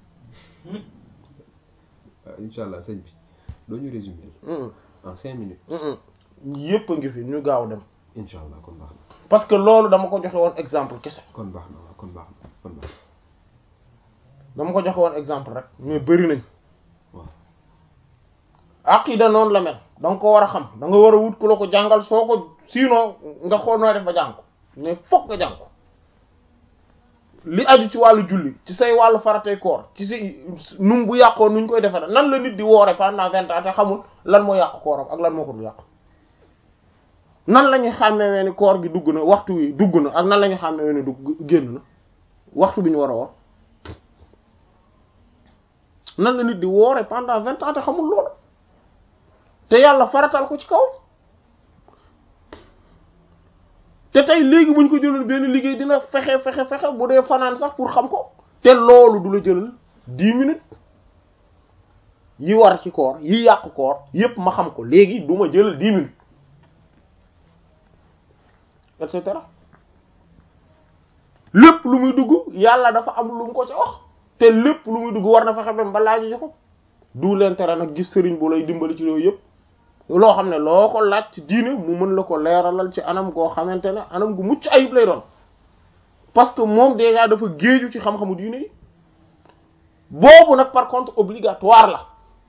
B: incha allah sëñ bi doo ñu résumer en cinq minutes
A: yépp a ngi fi ñu gaaw dem
B: incha allah kon baax na
A: parce que loolu dama ko joxe woon exemple kese
B: kon baax na waaw kon baax na kon baax na
A: dama ko joxe woon exemple rek mais bëri nañ
B: waaw
A: aqida noonu la mel da nga ko war a xam da nga war a wut ku la ko jàngal soo ko sinon nga xool nooy def ba jàng ko mais fokk nga jàng ko li aju ci wàllu julli ci say wàllu faratay koor ci si num bu yàqoo nuñ koy defare nan la nit di woore pendant vingt ans te xamul lan moo yàq kooram ak lan moo ko du yàq nan la ñuy xàmmewee ni koor gi dugg na waxtu wi dugg na ak nan la ñuy xàmmewee ni dugg génn na waxtu bi ñu war a woor nan la nit di woore pendant vingt ans te xamul loolu te yàlla faratal ko ci kaw te tey léegi buñ ko jëlal benn liggéey dina fexe fexe fexe bu dee fanaan sax pour xam ko te loolu du la jëlal dix minutes yi war ci koor yi yàq koor yépp ma xam ko léegi du ma jëlal dix minutes et cetera lépp lu muy dugg yàlla dafa am lu mu ko ci wax te lépp lu muy dugg war na fexe ba ba laaju ji ko du leen tere nag gis sëriñ bu lay dimbali ci yooyu yépp loo xam ne loo ko laaj ci diine mu mën la ko leeralal ci anam goo xamante ne anam gu mucc ayib lay doon parce que moom déjà dafa géeju ci xam-xamu diine yi boobu nag par contre obligatoire la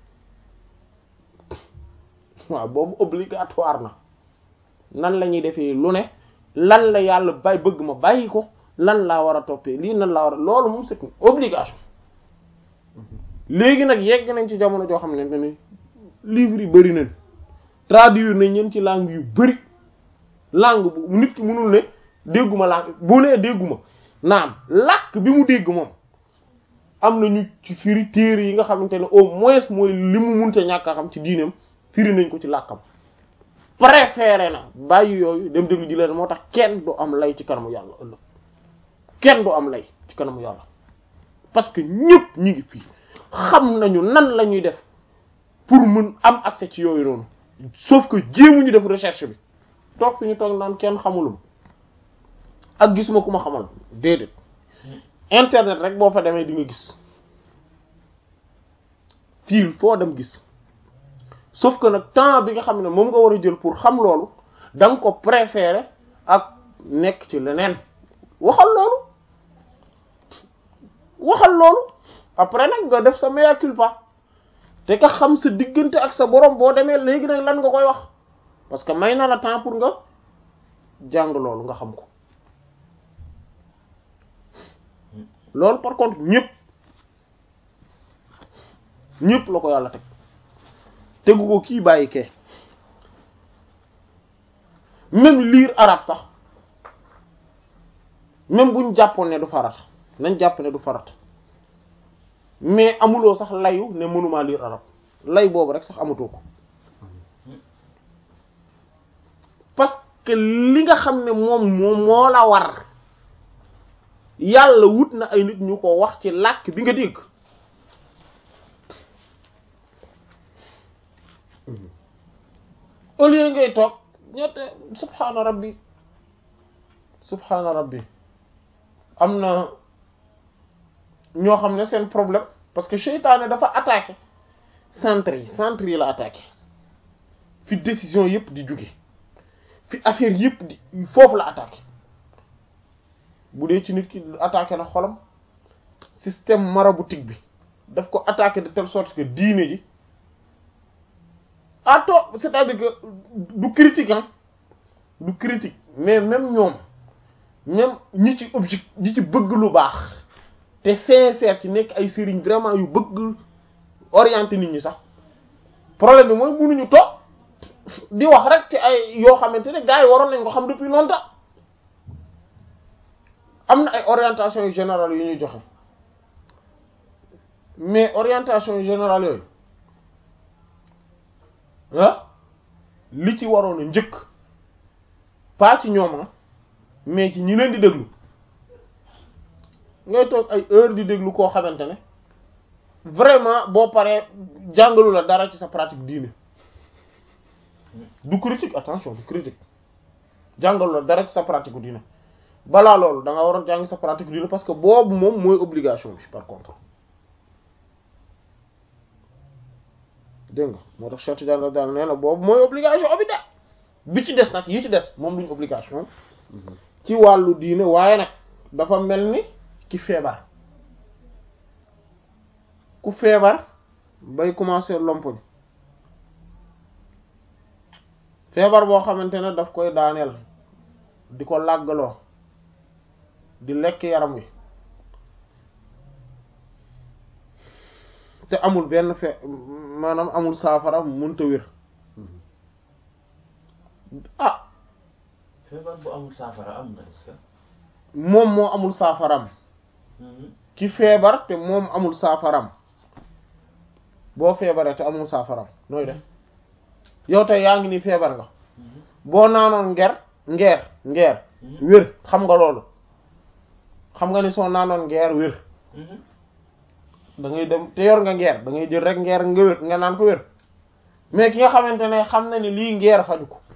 A: waaw boobu obligatoire na nan la ñuy defee lu ne lan la yàlla bay bëgg ma bàyyi ko lan laa war a toppee lii nan laa war a loolu moom c'est une obligation léegi nag yegg nañ ci jamono joo xam ne ne livre yi bari nañ traduire nañ ñeen ci langue yu bari langue bu nit ki mënul ne dégguma langue bu nee dégguma naam làkk bi mu dégg moom am na ñu ci firi téere yi nga xamante ne au moins mooy li mu munte ñàkk a xam ci diineem firi nañ ko ci làkkam préféré na bàyyi yooyu dem déglu ji leen moo tax kenn du am lay ci kanamu yàlla ëllëg kenn du am lay ci kanamu yàlla parce que ñëpp ñi ngi fii xam nañu nan la ñuy def pour mën am accès ci yooyu noonu sauf que jéemuñu def recherche bi toog fi ñu toog naan kenn xamulum ak gisuma ku ma xamal déedéet internet rek boo fa demee di nga gis fii foo dem gis sauf que nag temps bi nga xam ne moom nga war a jël pour xam loolu da nga ko préférer ak nekk ci leneen waxal loolu waxal loolu après nag nga def sa mea culpa te ka xam sa diggante ak sa borom boo demee léegi nag lan nga koy wax parce que may na la temps pour nga jàng loolu nga xam ko loolu par contre ñëpp ñëpp la ko yàlla teg tegu ko kii bàyyi kee même lire arabe sax même buñ jàppoon ne du farat nañ jàpp ne du farat mais amuloo sax layu ne mënumaa lire arabe lay boobu rek sax amatoo ko parce que li nga xam ne moom moom moo la war yàlla wut na ay nit ñu ko wax ci làkk bi nga dégg au lieu ngay toog ñette subhaana rabbi subhaana rabbi am na ñoo xam ne seen problème parce que seytaane dafa attaqué centre yi centre yi la attaqué fi décision yépp di jóge fi affaire yépp di foofu la attaqué bu dee ci nit ki attaqué na xolam système maraboutique bi daf ko attaqué de telle sorte que diine ji ato c'est-à-dire que du critique hein du critique mais même ñoom même ñi ci objectif ñi ci bëgg lu baax te sincère ci nekk ay sëriñ vraiment yu bëgg orienter nit ñi sax problème bi mooy mënuñu toog di wax rek ci ay yoo xamante ne gars yi waroon nañ ko xam depuis longtemps am na ay orientation générale yu ñuy joxe mais orientation générale yooyu ah li ci waroon a njëkk pas ci ñoom mais ci ñi leen di déglu ngay toog ay heure di déglu koo xamante ne vraiment boo paree jàngalu la dara ci sa pratique diine du critique attention du critique jàngalu la dara ci sa pratique diine balaa loolu da nga waroon jàng sa pratique diine parce que boobu moom mooy obligation bi par contre dégg nga moo tax Cheikh Tidiane daal nee na boobu mooy obligation bi de bi ci des nag yi ci des moom duñ obligation ci wàllu diine waaye nag dafa mel ni ki feebar ku feebar bay commencer lompoñ feebar boo xamante ne daf koy daaneel di ko làggaloo di lekk yaram wi te amul benn fe maanaam amul saafara mënta wér ah
C: feebar bu amul saafara am na est-ce que.
A: moom moo amul saafaram ki feebar te moom amul saafaram boo feebaree te amul saafaram nooy def yow tey yaa ngi nii feebar nga boo naanoon nger ngeer ngeer wér xam nga loolu xam nga ni soo naanoon ngeer wér da ngay dem te yor nga ngeer da ngay jël rek ngeer nga wér nga naan ko wér mais ki nga xamante ne xam na ni lii ngeer faju ko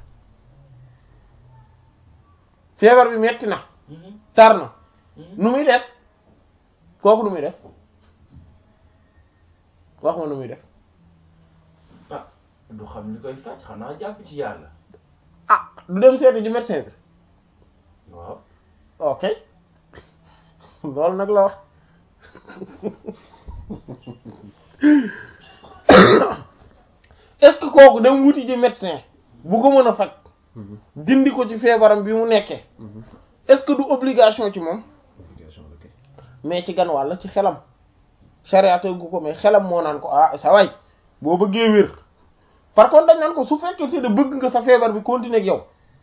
A: feebar bi metti na tar na nu muy def kooku nu muy def wax ma nu muy def
C: ah du xam li koy faj xanaa jàpp ci yàlla.
A: ah du dem seeti ji médecin bi
C: waaw.
A: ok loolu nag la wax est-ce que kooku dem wuti ji médecin bu ko mën a faj dindi ko ci feebaram bi mu nekkee est-ce que du obligation ci moom
B: obligation la kay
A: mais ci gan wàll ci xelam charia tëggu ko mais xelam moo naan ko ah sa waay boo bëggee wér par contre dañ naan ko su fekkee te de bëgg nga sa feebar bi continuer ak yow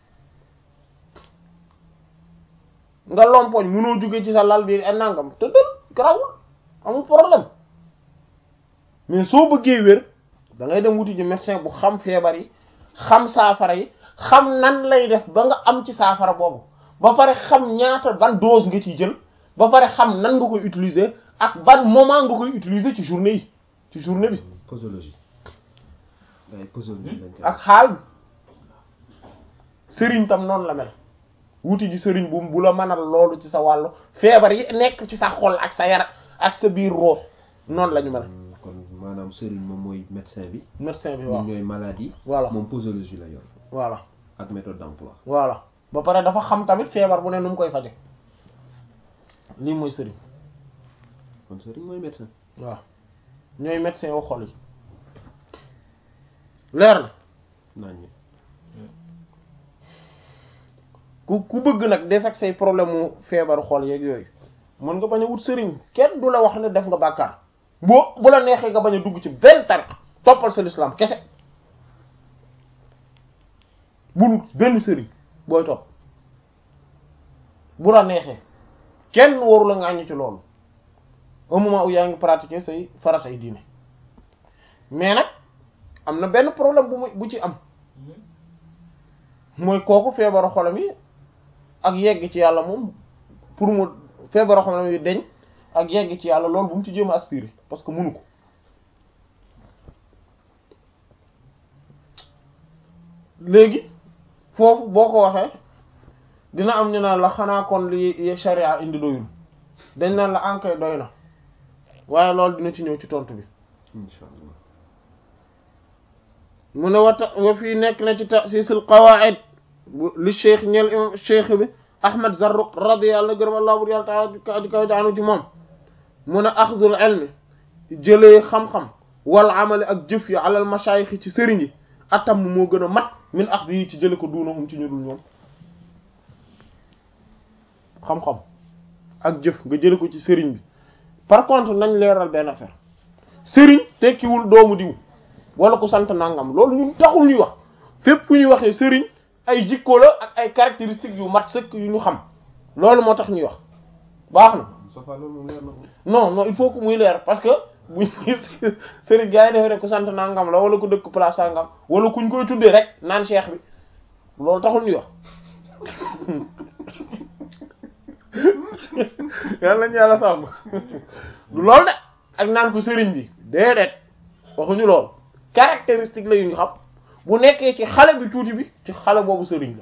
A: nga lompoñ mënoo jóge ci sa lal bi ay nangam te dal garawul amul problème mais soo bëggee wér da ngay dem wuti ji médecin bu xam feebar yi xam saafara yi xam nan lay def ba nga am ci saafara boobu ba pare xam ñaata ban dose nga ciy jël ba pare xam nan nga koy utiliser ak ban moment nga koy utiliser ci journée yi ci journée bi
B: posologie gars yi posologie lañ koy
A: ak xaal bi sëriñ tam noonu la mel wuti ji sëriñ bu bu la mënal loolu ci sa wàllu feebar yi nekk ci sa xol ak sa yaram ak sa biir ruux noonu la ñu mel
B: kon maanaam sëriñ moom mooy médecin bi
A: médecin bi
B: ñun
A: waaw
B: ñooy maladie
A: voilà
B: moom posologie la yor
A: voilà
B: ak méthode d'emploi
A: voilà ba pare dafa xam tamit feebar bu ne nu mu koy faje lii mooy sëriñ
B: kon sëriñ mooy médecin
A: waaw ñooy médecin wu xol yi leer na
B: naan ñi
A: ku ku bëgg nag des ak say problème mu feebaru xol yeeg yooyu mën nga bañ a wut sëriñ kenn du la wax ne def nga bàkkaar boo bu la neexee nga bañ a dugg ci benn tariq toppal sa l'islam kese bul benn sëriñ booy topp bu la neexee kenn waru la ngaañu ci loolu au moment où yaa ngi pratiquer say faratay diine mais nag am na benn problème bu mu bu ci am mooy kooku feebaru xolam yi ak yegg ci yàlla moom pour mu feebaru xolam yi deñ ak yegg ci yàlla loolu bu mu ci jéem a aspirer parce que mënu ko léegi foofu boo ko waxee dina am ñu naan la xanaa kon li sharia indi doyul dañ naan la ankay doy na waaye loolu dina ci ñëw ci tontu bi
B: insha allah
A: mu ne wata wa fii nekk na ci ta'sisul qawaid bu li cheikh ñeel imam cheikh bi ahmad zarruq radiyallahu gërëm allah bur yàlla taala di kaw daanu ci moom mu ne axdul ilmi jëlee xam-xam wal amali ak jëf yi alal mashayikh ci sëriñ yi atam moo gën a mat min axdi yi ci jële ko duunahum ci ñu dul ñoom xam-xam ak jëf nga jële ko ci sëriñ bi par contre nañ leeral benn affaire sëriñ tekkiwul doomu diw wala ku sant nangam loolu ñun taxul ñuy wax fépp fu ñuy waxee sëriñ ay jikko la ak ay caractéristiques yu mat sëkk yu ñu xam loolu moo tax ñuy wax baax na
B: Moustapha loolu moom leer na ko.
A: non non il faut que muy leer parce que buñ gis sëriñ gars yi defe rek ku sant nangam la wala ku dëkk place sangam wala kuñ koy tuddee rek naan cheikh bi loolu taxul ñuy wax yàlla nañu yàlla sàmm du loolu de ak naan ko sëriñ bi déedéet waxuñu lool caractéristique la yu ñu xam bu nekkee ci xale bi tuuti bi ci xale boobu sëriñ la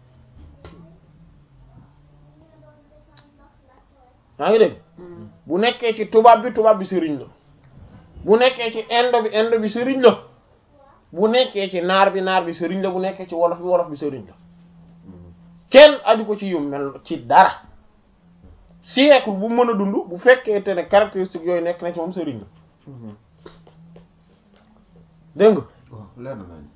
A: yaa ngi dégg bu nekkee ci tubaab bi tubaab bi sëriñ la bu nekkee ci indo bi indo bi sëriñ la bu nekkee ci naar bi naar bi sëriñ la bu nekkee ci wolof bi wolof bi sëriñ la kenn aju ko ci yu mel ci dara siècle bu mën a dund bu fekkee te ne caractéristique yooyu nekk na ci moom sëriñ la dégg nga
B: waaw leer na nañ.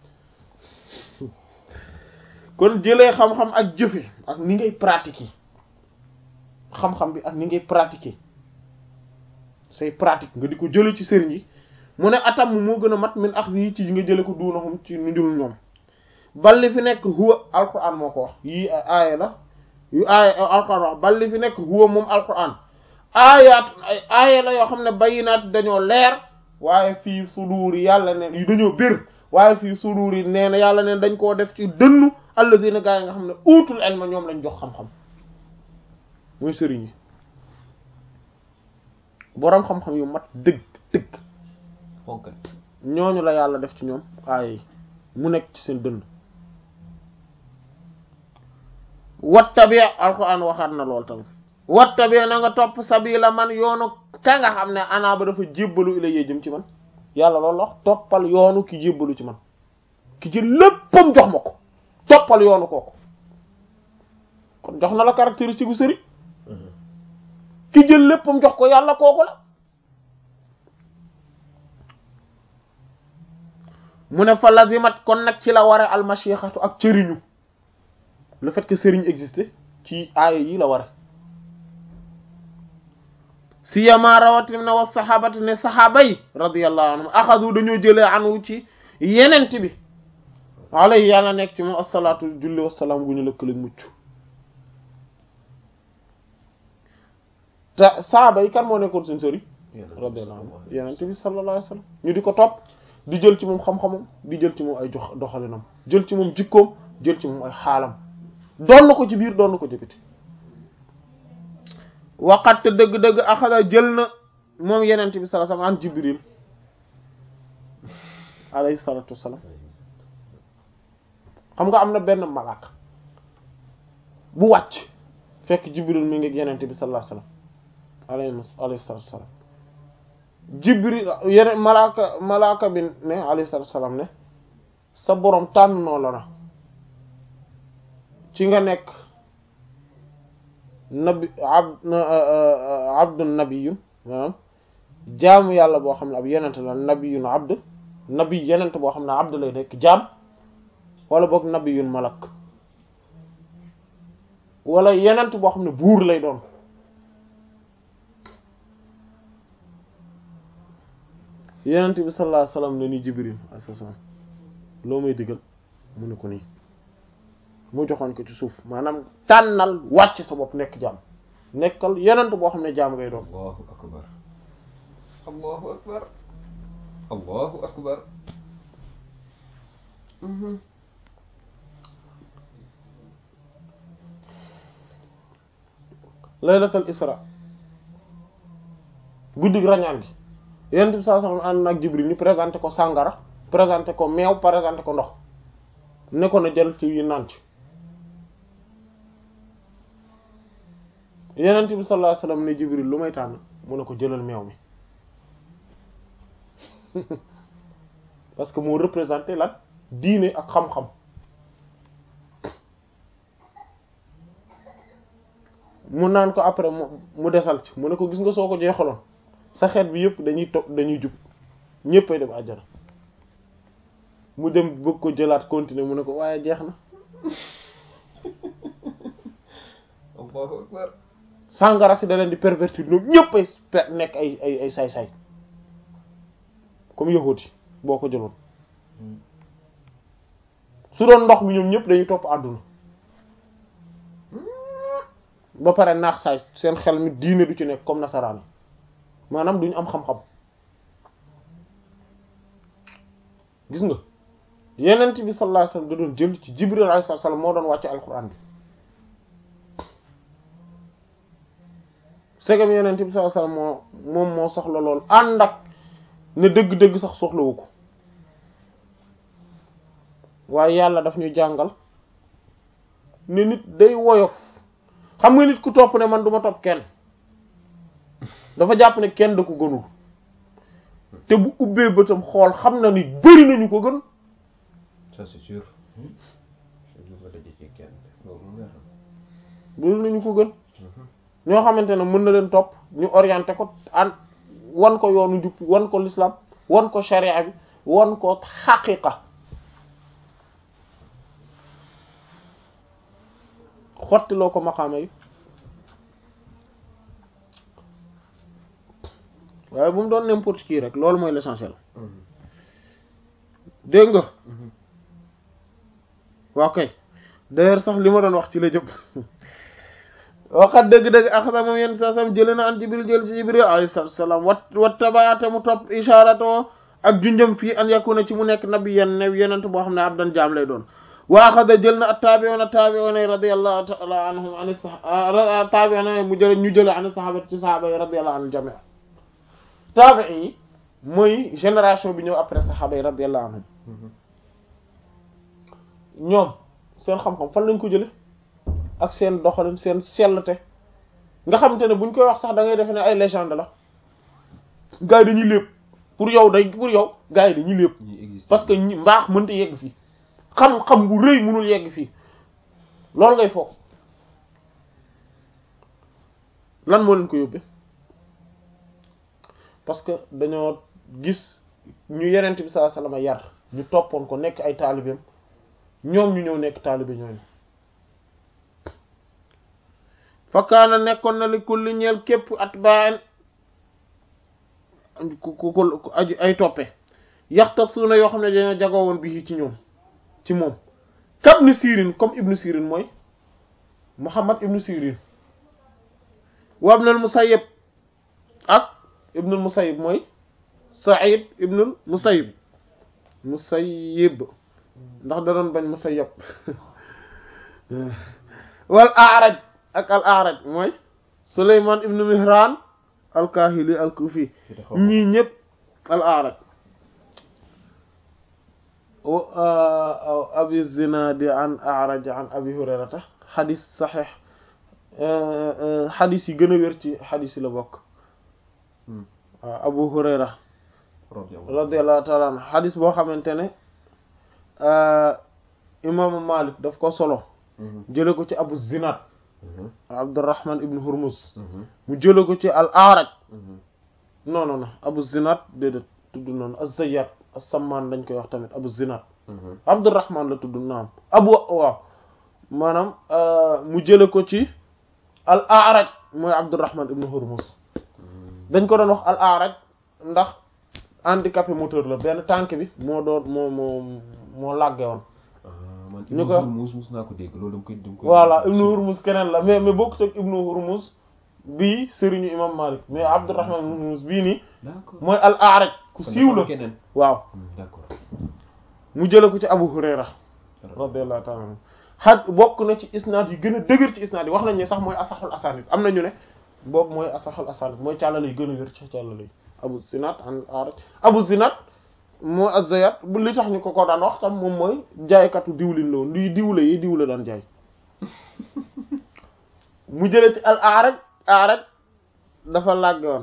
A: kon jëlee xam-xam ak jëfe ak ni ngay pratiquer xam-xam bi ak ni ngay pratiquer say pratique nga di ko jële ci sëriñ yi mu ne atam moo gën a mat min ax yi ci nga jële ko duunahum ci nu dul ñoom balli fi nekk huwa alquran moo ko wax yii aaya la yu aaya alquran wax balli fi nekk huwa moom alquran aayaat ay aaya la yoo xam ne bayinaat dañoo leer waaye fii suduuri yàlla ne yu dañoo bir waaye fii suduuri nee na yàlla ne dañ koo def ci dënnu alladina gaa yi nga xam ne uutul ilma ñoom lañ jox xam-xam mooy sëriñ yi boroom xam-xam yu mat dëgg dëgg
B: fonkal.
A: ñooñu la yàlla def ci ñoom aaya yi mu nekk ci seen dënn wattabi alquran waxaat na lool tamit wattabi na nga topp sabila man yoonu ka nga xam ne ana ba dafa jébbalu ilayya jëm ci man yàlla loolu wax toppal yoonu ki jébbalu ci man ki jël léppam jox ma ko toppal yoonu kooku kon jox na la caractéristique gu sëriñ ki jël léppam jox ko yàlla kooku la mu ne fa lazimat kon nag ci la ware almashixatu ak cëriñu le fait que sëriñ existe ci aaya yi la ware si yama rawatim na wa sahabati ne sahaaba yi radiyallahu anhum axadu dañoo jëlee anu ci yenent bi alayhi yàlla nekk ci moom asalaatu julli wasalaam gu ñu lëkkaleeg mucc te sahaaba yi kan moo nekkoon seen sëriñ radiyallahu anhu yenent bi sallallahu alayhi wa sallam ñu di ko topp di jël ci moom xam-xamam di jël ci moom ay jox doxalinam jël ci moom jikkoom jël ci moom ay xaalam doon na ko ci biir doon na ko ci biti waqat dëgg-dëgg axada jël na moom yenent bi sallallahu alayhi wasallam an jibril alayhi salatu wassalam xam nga am na benn malaaka bu wàcc fekk jibril mi ngi yenent bi sallallahu alayhi wasallam alayhi alayhi salatu wassalam jibril yeneen malaaka malaaka bi ne alayhi salatu wassalam ne sa boroom tànn noo la na ci nga nekk nabi abd abdun nabiyun maanaam jaamu yàlla boo xam ne ab yenent la nabiyun abd nabi yenent boo xam ne abd lay nekk jaam wala boog nabiyun malak wala yenent boo xam ne buur lay doon yenent bi sallallahu alayhi wasallam ne ni jibril alayhi salaam loo may digal mu ne ko nii mu joxoon ko ci suuf maanaam tànnal wàcc sa bopp nekk jaam nekkal yenent boo xam ne jaam ngay doon
B: allahu akbar allahu akbar allahu akbar
A: laylatul isra guddig rañaan gi yenent bi sallallahu alayhi wasallam ànd nag jibril ñu présenté ko sàngara présenté ko meew présenté ko ndox ne ko na jël ci yi naan ci yenent bi sallallahu alayhi wasallam ne jibril lu may tànn mu ne ko jëlal meew mi parce que moo représenté lan diine ak xam-xam mu naan ko après mu mu desal ci mu ne ko gis nga soo ko jeexaloon sa xeet bi yëpp dañuy to dañuy jub ñëppay dem àjjana mu dem bëgg ko jëlaat continuer mu ne ko waaye jeex na
B: allahu akbar
A: sàngara si da leen di pervertir ñoom ñëpp ay per nekk ay ay ay saay-saay comme yahuudi boo ko jëloon su doon ndox mi ñoom ñëpp dañuy topp àdduna ba pare naax saay seen xel mi diine du ci nekk comme nasaraan yi maanaam duñu am xam-xam gis nga yenent bi sallallahu alayhi wasallam da doon jël ci jibril alayhi salaam moo doon wàcce alquran bi segam yenent bi sallallahu alayhi wasallam moo moom moo soxla lool ànd ak ne dëgg-dëgg sax soxlawu ko waaye yàlla daf ñu jàngal ne nit day woyof xam nga nit ku topp ne man duma topp kenn dafa jàpp ne kenn da ko gënul te bu ubbee bëtam xool xam na ni bëri nañu ko gën
B: ça c'est sûr du ko daje ci kenn loolu moom leer na
A: bëri nañu ko gën ñoo xamante ne mën na leen topp ñu orienté ko an wan ko yoonu njub wan ko l'islam wan ko sharia bi wan ko xaqiqa xottiloo ko maqaama yi waaye bu mu doon n'importe qui rek loolu mooy l'essentiel dégg nga waaw kay d'ailleurs sax li ma doon wax ci la jëm waxat dëgg-dëgg axasa moom yenn saa sam jële na an jibril jël ci jibril alayhi salaatu salaam wat wat tabaate mu topp ishaarato ak junjëm fii an yakuna ci mu nekk nabi yen ne yenent boo xam ne abdan jaam lay doon wa axada jël na at taabi'una taabi'una radiyallahu ta'ala anhum an taabi'una mu jële ñu jële an sahaaba ci sahaaba yi radiyallahu anhum jami' taabi'i yi mooy génération bi ñëw après sahaaba yi radiyallahu anhum ñoom seen xam-xam fan lañ ko jële ak seen doxalin seen sellte nga xamante ne buñ koy wax sax da ngay defe ne ay légende la gars yi dañuy lépp pour yow day pour yow gars yi dañuy lépp
B: ñi existe
A: parce que ñi mbaax mënta yegg fii xam-xam bu rëy mënul yegg fii loolu ngay foog lan moo leen ko yóbbee parce que dañoo gis ñu yenent bi sallallahu alayhi wasallam yar ñu toppoon ko nekk ay taalibeem ñoom ñu ñëw nekk taalibe ñooñu fakkaana nekkoon na li kulli ñeel képp at baan ku ku ku aju ay toppe yaxta suuna yoo xam ne dañoo jagoo woon bi ci ñoom ci moom kam ibnu sirin comme ibnu sirin mooy muhammad ibnu sirin wa ibnul musayyib ak ibnul musayyib mooy sa'id ibnul musayyib musayyib ndax da doon bañ musayyib wal a'raj ak al a'raj mooy suleyman ibnu mihran al kahili al kufi ñii ñëpp al a'raj abi zinadi an a'raj an abi hurayrata xadis saxiix xadis yi gën a wér ci xadis yi la bokk waaw abu hurayra radiyallahu ta'ala anhu xadis boo xamante ne imaamu malik daf ko solo jële ko ci abu zinad abdurrahman ibn hurmuz mu jële ko ci al a'raj non non non abu zinad déedéet tudd noonu az-zayyat as-samman dañ koy wax tamit abu zinad abdurrahman la tudd naam abu waaw maanaam mu jële ko ci al a'raj mooy abdurrahman ibn hurmuz dañ ko doon wax al a'raj ndax handicapé moteur la benn tànk bi moo doon moo moo moo làgge woon
B: man
A: ñu
B: Ibnu
A: ko-
B: Hurmuz mus naa ko dégg loolu dama koy dama koy
A: voilà ibnu hurmuz keneen la mais mais bokkut ak ibnu hurmuz bii sëriñu imam malik mais abdurrahman ibn hurmuz bii nii
B: d'accord
A: mooy al a'raj ku
B: Kon
A: siiw
B: dafa
A: la
B: keneen
A: waaw
B: Hmm, d'accord
A: mu jële ko ci abu hurayra radiyallahu ta'ala anhu xaj bokk na ci isnaad yi gën a dëgër ci isnaad yi wax nañ ne sax mooy asaxul asanid am na ñu ne boobu mooy asaxul asanid mooy càllale yi gën a wér ci càllale yi abu zinad an araj abu zinad moo azayat bu li tax ñu ko ko daan wax tam moom mooy jaaykatu diwlin la woon luy diwle yi diwle daan jaay mu jële ci al araj araj dafa làgge woon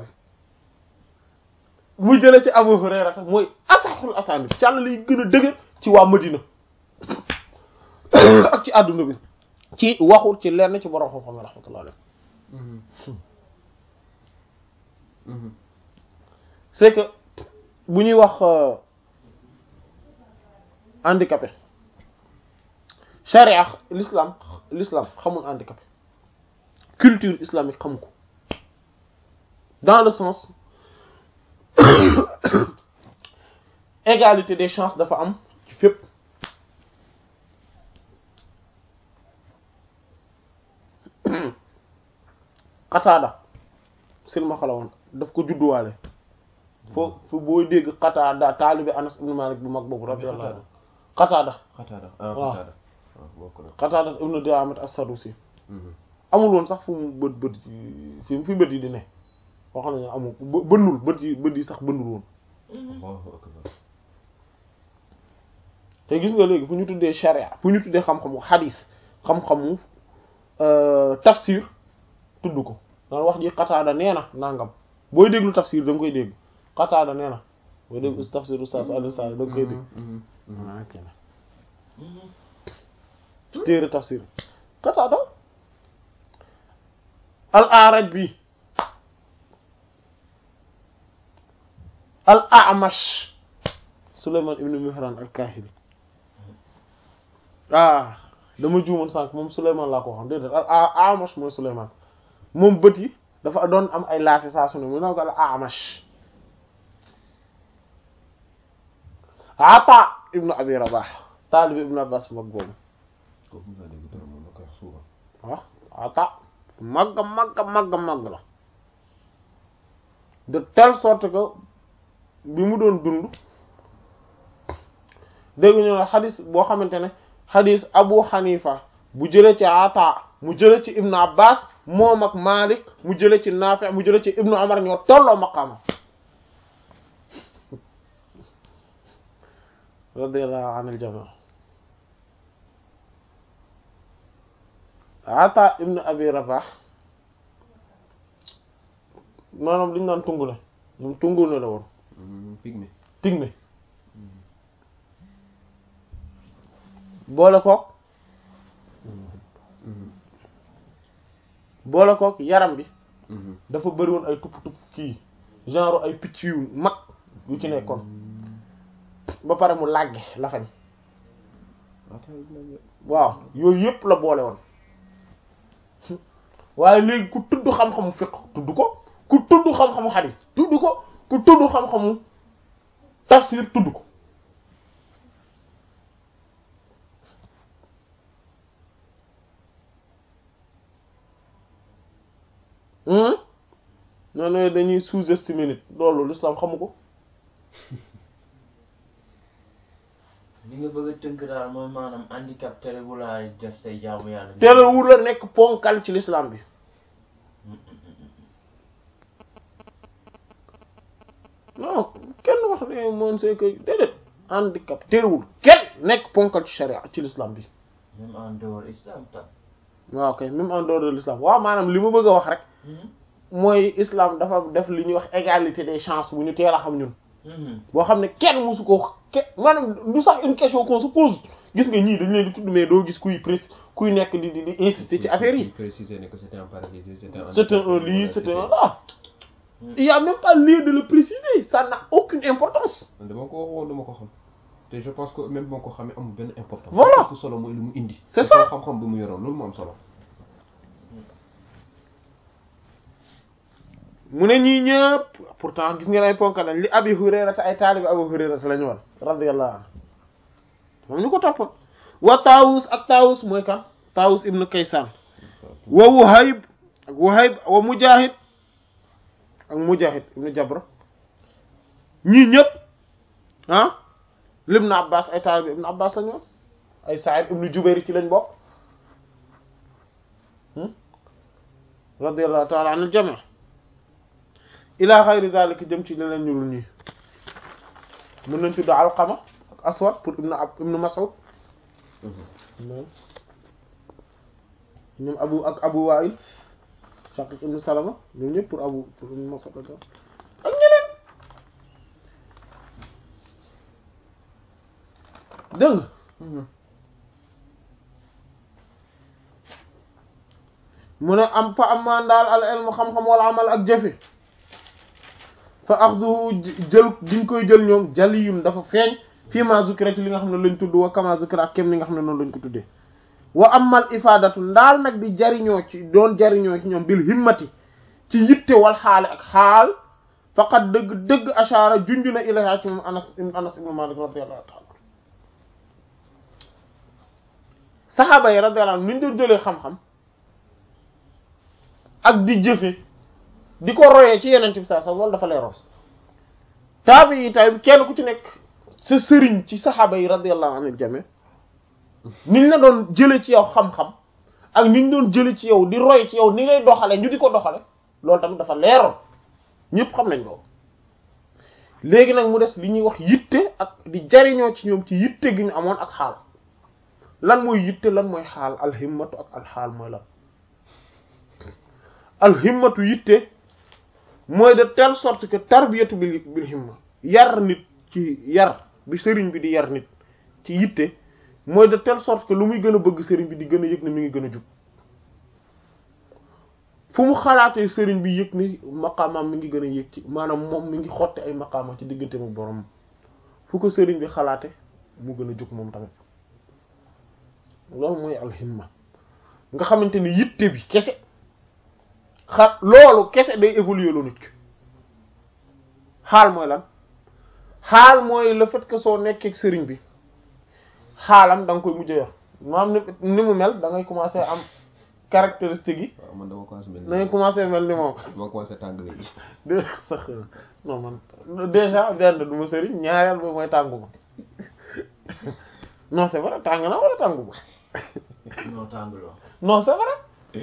A: mu jële ci abu hurayra tam mooy asaxul asanid càllale yi gën a dëgër ci waa madina ak ci àdduna bi ci waxul ci lenn ci borom xam-xam rahmatullah alayhi
B: Mhm. Mhm.
A: c'est que bu ñuy wax euh, handicapé charia l'islam l'islam xamul handicapé culture islamique xamu ko dans le sens égalité des chances dafa am ci fépp Qataada silmaxa la woon daf ko judduwaale foofu booy dégg Qataada taalibi Anas ibn Malik bu mag boobu radiyallahu anhu Qataada
B: Qataada ah
A: waaw.
B: Qataada waaw bokk na
A: Qataada ibn Di'aamat as-Sadusi amul woon sax fu mu bët bët yi fi fi bët yi di ne wax nañu amul bë- bënnul bët yi bët yi sax bënnul woon
B: Allahu akbar
A: te gis nga léegi fu ñu tuddee sharia fu ñu tuddee xam-xamu xadis xam-xamu euh, tafsir tudd ko daan wax ji Qataada nee na nangam booy déglu tafsir da nga koy dégg Qataada nee na booy déglu tafsir Oustaz Alioune Sall da nga koy dégg ah ok na ci téere tafsir Qataada al A'raj bi al A'mash Sulayman ibn Mihran al Kahili ah dama juumoon sànq moom Sulayman laa ko waxoon déedéet al A- A'mash mooy Sulayman moom bët yi dafa doon am ay laase saa su ne mu ne ko al A'mash Ata ibnu Abi Rabah taalibi ibnu Abbas mag boobu
B: kooku nga dégg dara moom la koy wax souvent
A: waaw Ata magga magga magga magg la de telle sorte que bi mu doon dund dégg ñu ne xadis boo xamante ne xadis Abu Hanifa bu jëlee ci Ata mu jëlee ci Ibnu Abbas moom ak Malik mu jëlee ci Nafi mu jëlee ci Ibnu Umar ñoo tolloo maqaama radiyallahu anil jami Ata ibnu Abi Rabah maanaam li ñu naan tungu la moom tungu la la woon
B: pygmée
A: pygmée boole kook boole kook yaram bi dafa bëri woon ay tupp tupp kii genre ay picc yu mag yu ci nekkoon ba pare mu làgge la fañ waaw yooyu yëpp la boole woon waaye léegi ku tudd xam-xamu fiqh tudd ko ku tudd xam-xamu xadis tudd ko ku tudd xam-xamu tafsir tudd ko non non dañuy sous-estimer nit loolu l'islam xamu ko
C: li nga bëgg a tënk daal mooy maanaam handicap terewul a def say jaamu yàlla.
A: terewul la nekk ponkal ci l'islam bi non kenn wax ne moom c'est que déedéet handicap terewul kenn nekk ponkal ci sharia ci l'islam bi
C: même en dehors islam tam.
A: waaw kay même en dehors de l'islam waaw maanaam li ma bëgg a wax rek mooy islam dafa def li ñuy wax égalité des chances bu ñu teel a xam ñun boo xam ne kenn mosu ko ke maanaam du sax une question qu'on se pose gis nga ñii dañ leen di tudd mais doo gis kuy prés kuy nekk di di di insister ci affaire yi
B: préciser ne que c'était un paralysé c'était un
A: c'est un lii c'est un là il y a même pas lieu de le préciser ça n'a aucune importance
B: dama ko waxoon dama ko xam te je pense que même boo ko xamee amul benn importance
A: Voilà.
B: ëpp solo mooy lu mu indi
A: C'est
B: te
A: ça.
B: xam-xam bu mu yoroon loolu moo am solo
A: mu ne ñii ñëpp pourtant gis ngeen ay ponk lañ li abi hurayrata ay taalibi abi hurayrata lañu woon radiyallahu anhu moom ñu ko toppoon wa taawus ak taawus mooy kan taawus ibnu kaysaan wa wuhayb ak wuhayb wa mujahid ak mujahid ibnu jabra ñii ñëpp ah libnu abbas ay taalibi ibnu abbas lañu woon ay sa'id ibnu jubayr ci lañ bokk hmm? radiyallahu ta'ala anil jami' ila xayri zalika jëm ci leneen ñu dul ñii mën nañ tudd alqama ak aswad pour ibnu ab ibnu mas'ud ñoom ñoom abu ak abu wa'il shaqiq ibnu salama ñoom ñëpp pour abu pour ibnu mas'ud ak ak ñeneen dégg nga mu ne am fa am maan daal al ilmu xam-xam wala amal ak jëfe fa axduhu jël diñ koy jël ñoom jaliyun dafa feeñ fii ma zukira ci li nga xam ne lañ tudd wa kama zukira ak kem li nga xam ne noonu lañ ko tuddee wa amal ifadatu ndaal nag di jariñoo ci doon jariñoo ci ñoom bil himmati ci yitte wal xaale ak xaal faqat dëgg dëgg ashara junju na ilayha ci moom anas anas ibn malik radiyallahu ta'ala saxaaba yi radiyallahu anhum ni ñu doon jëlee xam-xam ak di jëfe di ko royee ci yeneen bi saa sax loolu dafa leeroon taabi yi tamit kenn ku ci nekk sa sëriñ ci saxaaba yi radiyallahu anil jami niñ la doon jële ci yow xam-xam ak niñ doon jële ci yow di roy ci yow ni ngay doxale ñu di ko doxale loolu tamit dafa leeroon ñëpp xam nañ ko léegi nag mu des li ñuy wax yitte ak di jariñoo ci ñoom ci yitte gi ñu amoon ak xaal lan mooy yitte lan mooy xaal alhimmatu ak alxaal mooy lan alhimmatu yitte mooy de telle sorte que tarbiyatu bil bil himma yar nit ci yar bi sëriñ bi di yar nit ci yitte mooy de telle sorte que lu muy gën a bëgg sëriñ bi di gën a yëg ne mi ngi gën a jub fu mu xalaatee sëriñ bi yëg ni maqaamaam mi ngi gën a yëg ci maanaam moom mi ngi xotte ay maqaama ci diggante mu borom fu ko sëriñ bi xalaate mu gën a jug moom tamit loolu mooy alhimma nga xamante ni yitte bi kese xa loolu kese day évoluer lu nit ki xaal mooy lan xaal mooy le fait que soo nekkee sëriñ bi xaalam da nga koy mujj yor maanaam ni ni mu mel da ngay commencer am caractéristique yi
B: waaw man dama commencé mel
A: da ngay commencer mel ni moom
B: dama commencé tàng léegi
A: dé sax non man déjà benn du ma sëriñ ñaareel ba mooy tàngu ma non c'est vrai tàng na wala tàngu ma
C: non tànguloo
A: non c'est vrai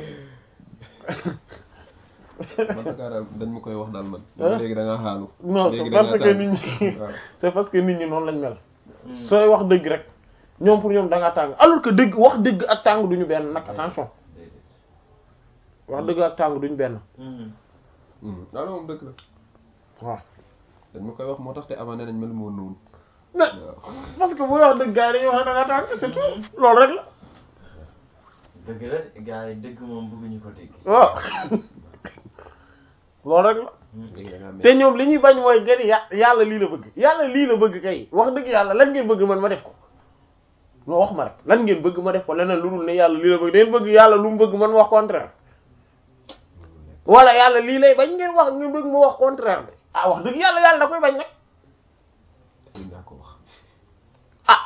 B: man Dakar daal dañ ma koy wax daal man
A: Hein?
B: léegi da nga xaalu
A: non c'est
B: léegi
A: parce
B: da
A: que
B: nga
A: nit ñi
B: waaw.
A: c'est parce que nit ñi noonu lañ mel sooy wax dëgg rek ñoom pour ñoom da ngaa tàng alors que dëgg wax dëgg ak tàng duñu benn nag attention
C: déedéet
A: wax dëgg ak tàng duñu benn
B: Hmm. loolu moom dëgg la
A: waaw
B: dañ ma koy wax moo tax te avant nee nañ mel moo noonu
A: mais parce que bu wax dëgg gars yi dañuy wax ne da ngaa tàng c'est tout loolu rek la
C: dëgg la de gars yi dëgg moom bëgguñu ko dégg
A: waaw loolu rek la
B: léegi da ngaa mel
A: te ñoom li ñuy bañ mooy gën ya yàlla lii la bëgg yàlla lii la bëgg kay wax dëgg yàlla lan ngeen bëgg man ma def ko non wax ma rek lan ngeen bëgg ma def ko leneen lu dul ne yàlla lii la bëgg ngeen bëgg yàlla lu mu bëgg man wax contraire wala yàlla lii lay bañ ngeen wax ngeen bëgg ma wax contraire bi ah wax dëgg yàlla yàlla da koy bañ nag
B: mën naa ko wax
A: ah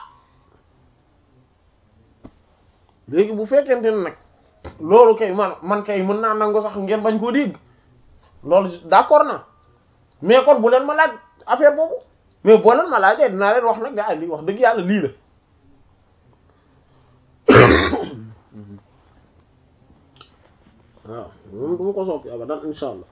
A: léegi bu fekkente ne nag loolu kay man man kay mën naa nangu sax ngeen bañ koo dégg loolu d'accord na mais kon bu leen ma laaj affaire boobu mais boo leen ma laajee dinaa leen wax nag daa lii wax dëgg yàlla lii la waaw moom du ma ko soppi abadan insha allah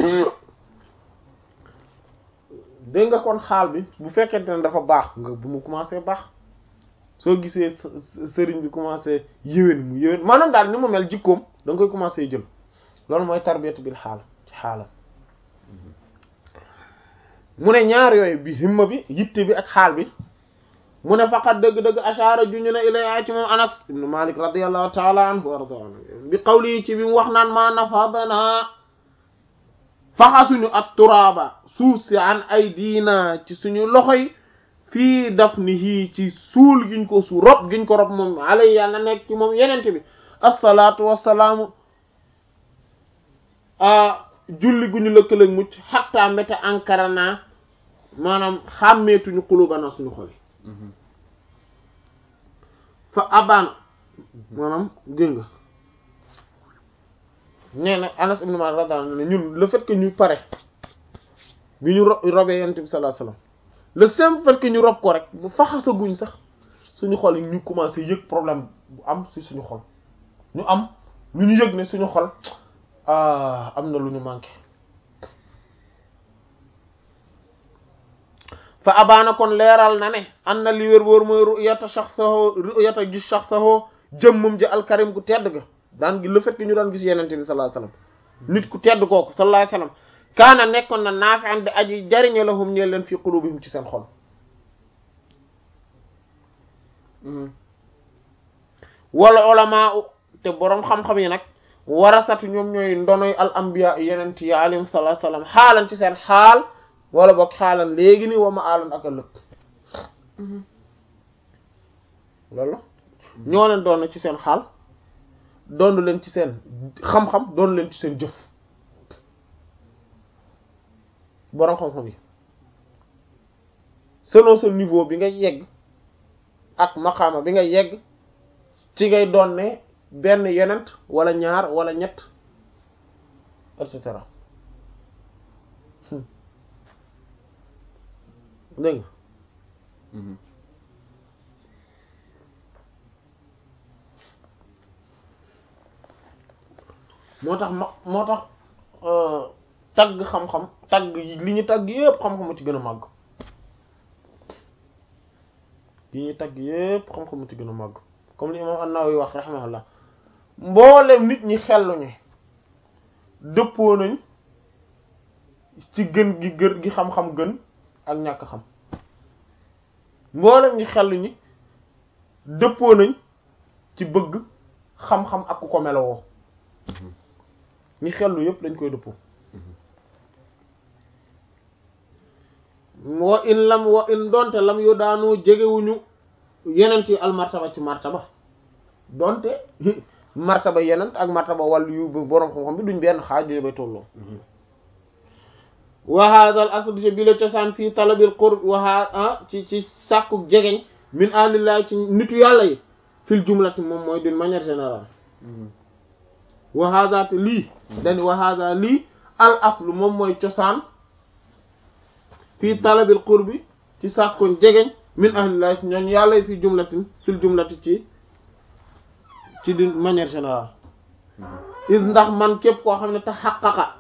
A: dégg nga kon xaal bi bu fekkente ne dafa baax nga bu mu commencé baax soo gisee s- s- sëriñ bi commencé yéwén mu yéwén maanaam daal ni mu mel jikkoom da nga koy commencé jël loolu mooy tarbiyatu bil xaal ci xaalam mu ne ñaar yooyu bi himma bi yitte bi ak xaal bi mu ne faqat dëgg-dëgg ashaara ju ñu ne ilay ci moom anas ibnu malik radiallahu taala anhu wa radu anhu bi qawli ci bi mu wax naan maa nafadana faxasuñu at turaaba suuf si an ay diina ci suñu loxo yi fii dafnihi ci suul giñ ko su rob giñ ko rob moom alay yàlla nekk ci moom yenente bi assalaatu wassalaamu a julli gu ñu lëkkaleeg mucc xatta mbéte ankara naa maanaam xàmmeetuñu xulubana suñu xol yi fa abaan maanaam gën nga nee na Anas ibn Malik radiyallahu anhu ñun le fait que ñu pare bi ñu ro robee yonent bi sallallahu alayhi wasallam le simple fait que ñu rob ko rek bu faxasaguñ sax suñu xol yi ñu commencé yëg problème bu am ci suñu xol ñu am lu ñu yëg ne suñu xol ah am na lu ñu manqué fa abaana kon leeral na ne an na li wér wóor mooy ru'yata shakhsahu ru'yata gis shakhsahu jëmmam ji alkarim ku tedd ga daan gi le fait que ñu daan gis yenente bi sallallahu alayhi wasallam nit ku tedd kooku sallallahu alayhi wasallam kaana nekkoon na naafi'an di aji jariñe lahum ñeel leen fi qulubihim ci seen xol wala ulama te boroom xam-xam yi nag warasatu ñoom ñooy ndonoy al anbiya yenent yi alayhim sallallahu alayhi wasallam xaalan ci seen xaal wala boog xaalan léegi ni wa ma aalan ak ëllëg loolu ñoo leen doon ci seen xaal doon leen ci seen xam-xam doon leen ci seen jëf boroom xam-xam yi selon sa niveau bi nga yegg ak maqaama bi nga yegg ci ngay doon ne benn yenent wala ñaar wala ñett et cetera dégg nga
B: Mhm.
A: moo tax ma moo tax euh, tagg xam-xam tagg yi li ñu tagg yépp xam-xamu ci gën a màgg yi ñu tagg yépp xam-xamu ci gën a màgg comme li imam An-Nawawi wax rahimahullah mboolem nit ñi xelluñu dëppoo nañ ci gën gi gën gi xam-xam gën ak ñàkk xam mboolem ñi xelluñu dëppoo nañ ci bëgg xam-xam ak ku ko melowoo ñi xellu yépp dañ koy dëppoo wa in lam wa in donte lam yu daanoo jegewuñu yeneen ci al martaba ci martaba donte martaba yeneen ak martaba wàllu yu boroom xam-xam bi duñ benn xaaj yu bay tolloo wa hadha al asl ci bi la cosaan fii talabil qurb wa ha ci ci sàkku jegeñ min alillahi ci nitu yàlla yi fil jumlati moom mooy d'une manière générale wa hadha te lii dani wa hadha lii al aslu moom mooy cosaan fii talabil qurbi ci sàkkoon jegeñ min ahlillahi ci ñooñ yàlla yi fii jumlatin fil jumlati ci ci d'une manière générale is ndax man képp koo xam ne te xaqaqa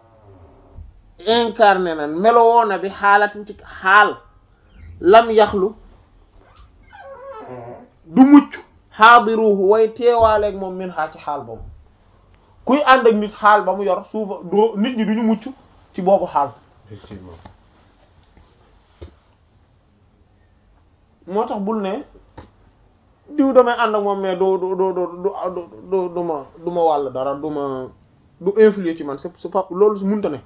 A: incarné na melowoo na bi xaalatin ci xaal lam yaxlu du mucc xaadiruhu way teewaaleeg moom min xaa ci xaal boobu kuy ànd ak nit xaal ba mu yor suufa doo nit ñi duñu mucc ci boobu xaal
B: effectivement
A: moo tax bul ne diw damay ànd ak moom mais du du du du du du ma du ma wàll dara du ma du influer ci man c'est c'est pas loolu su munta ne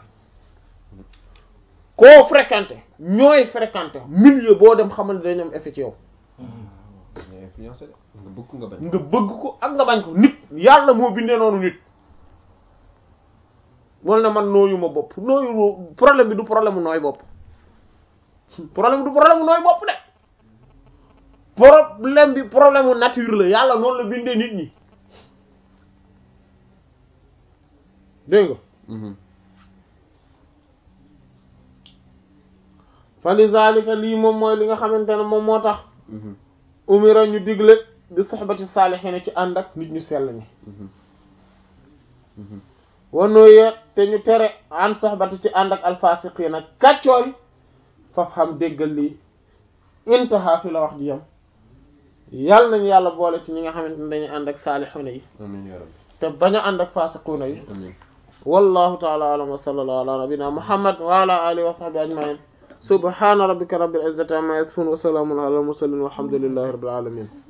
A: koo fréquenté ñooy fréquenté milieu boo dem xamal ne dañu am effet ci yow
B: nga influencé de nga bëgg nga bañ
A: nga bëgg ko ak nga bañ ko nit yàlla moo bindee noonu nit wala na man nooyu ma bopp nooyu problème bi du problème mu nooy bopp problème bi du problème mu nooy bopp de problème bi problème mu nature la yàlla noonu la bindee nit ñi dégg nga
B: Mhm.
A: fa li zalika lii moom mooy li nga xamante ne moom moo tax
B: Mhm.
A: umira ñu digle bi soxbati saalihiina ci ànd ak nit ñu sell ñi
B: Mhm. Mhm.
A: wanuye te ñu tere an soxbati ci ànd ak alfasiqiina kàccoor yi faf xam déggal lii intaha fi la wax ji yam yàlla nañu yàlla boole ci ñi nga xamante ne dañuy ànd ak saalihuuna yi
B: amiin yaa rabbi
A: te bañ a ànd ak fasiquuna yi
B: amiin
A: wallahu ta'ala a'lam wa sallallahu ala nabiyyina muhammad wa ala alihi wa sahbihi ajma'in subhana rabbika rabbil izzati amma yasifun wa salamun ala al mursalin walhamdulillahi rabbil alamin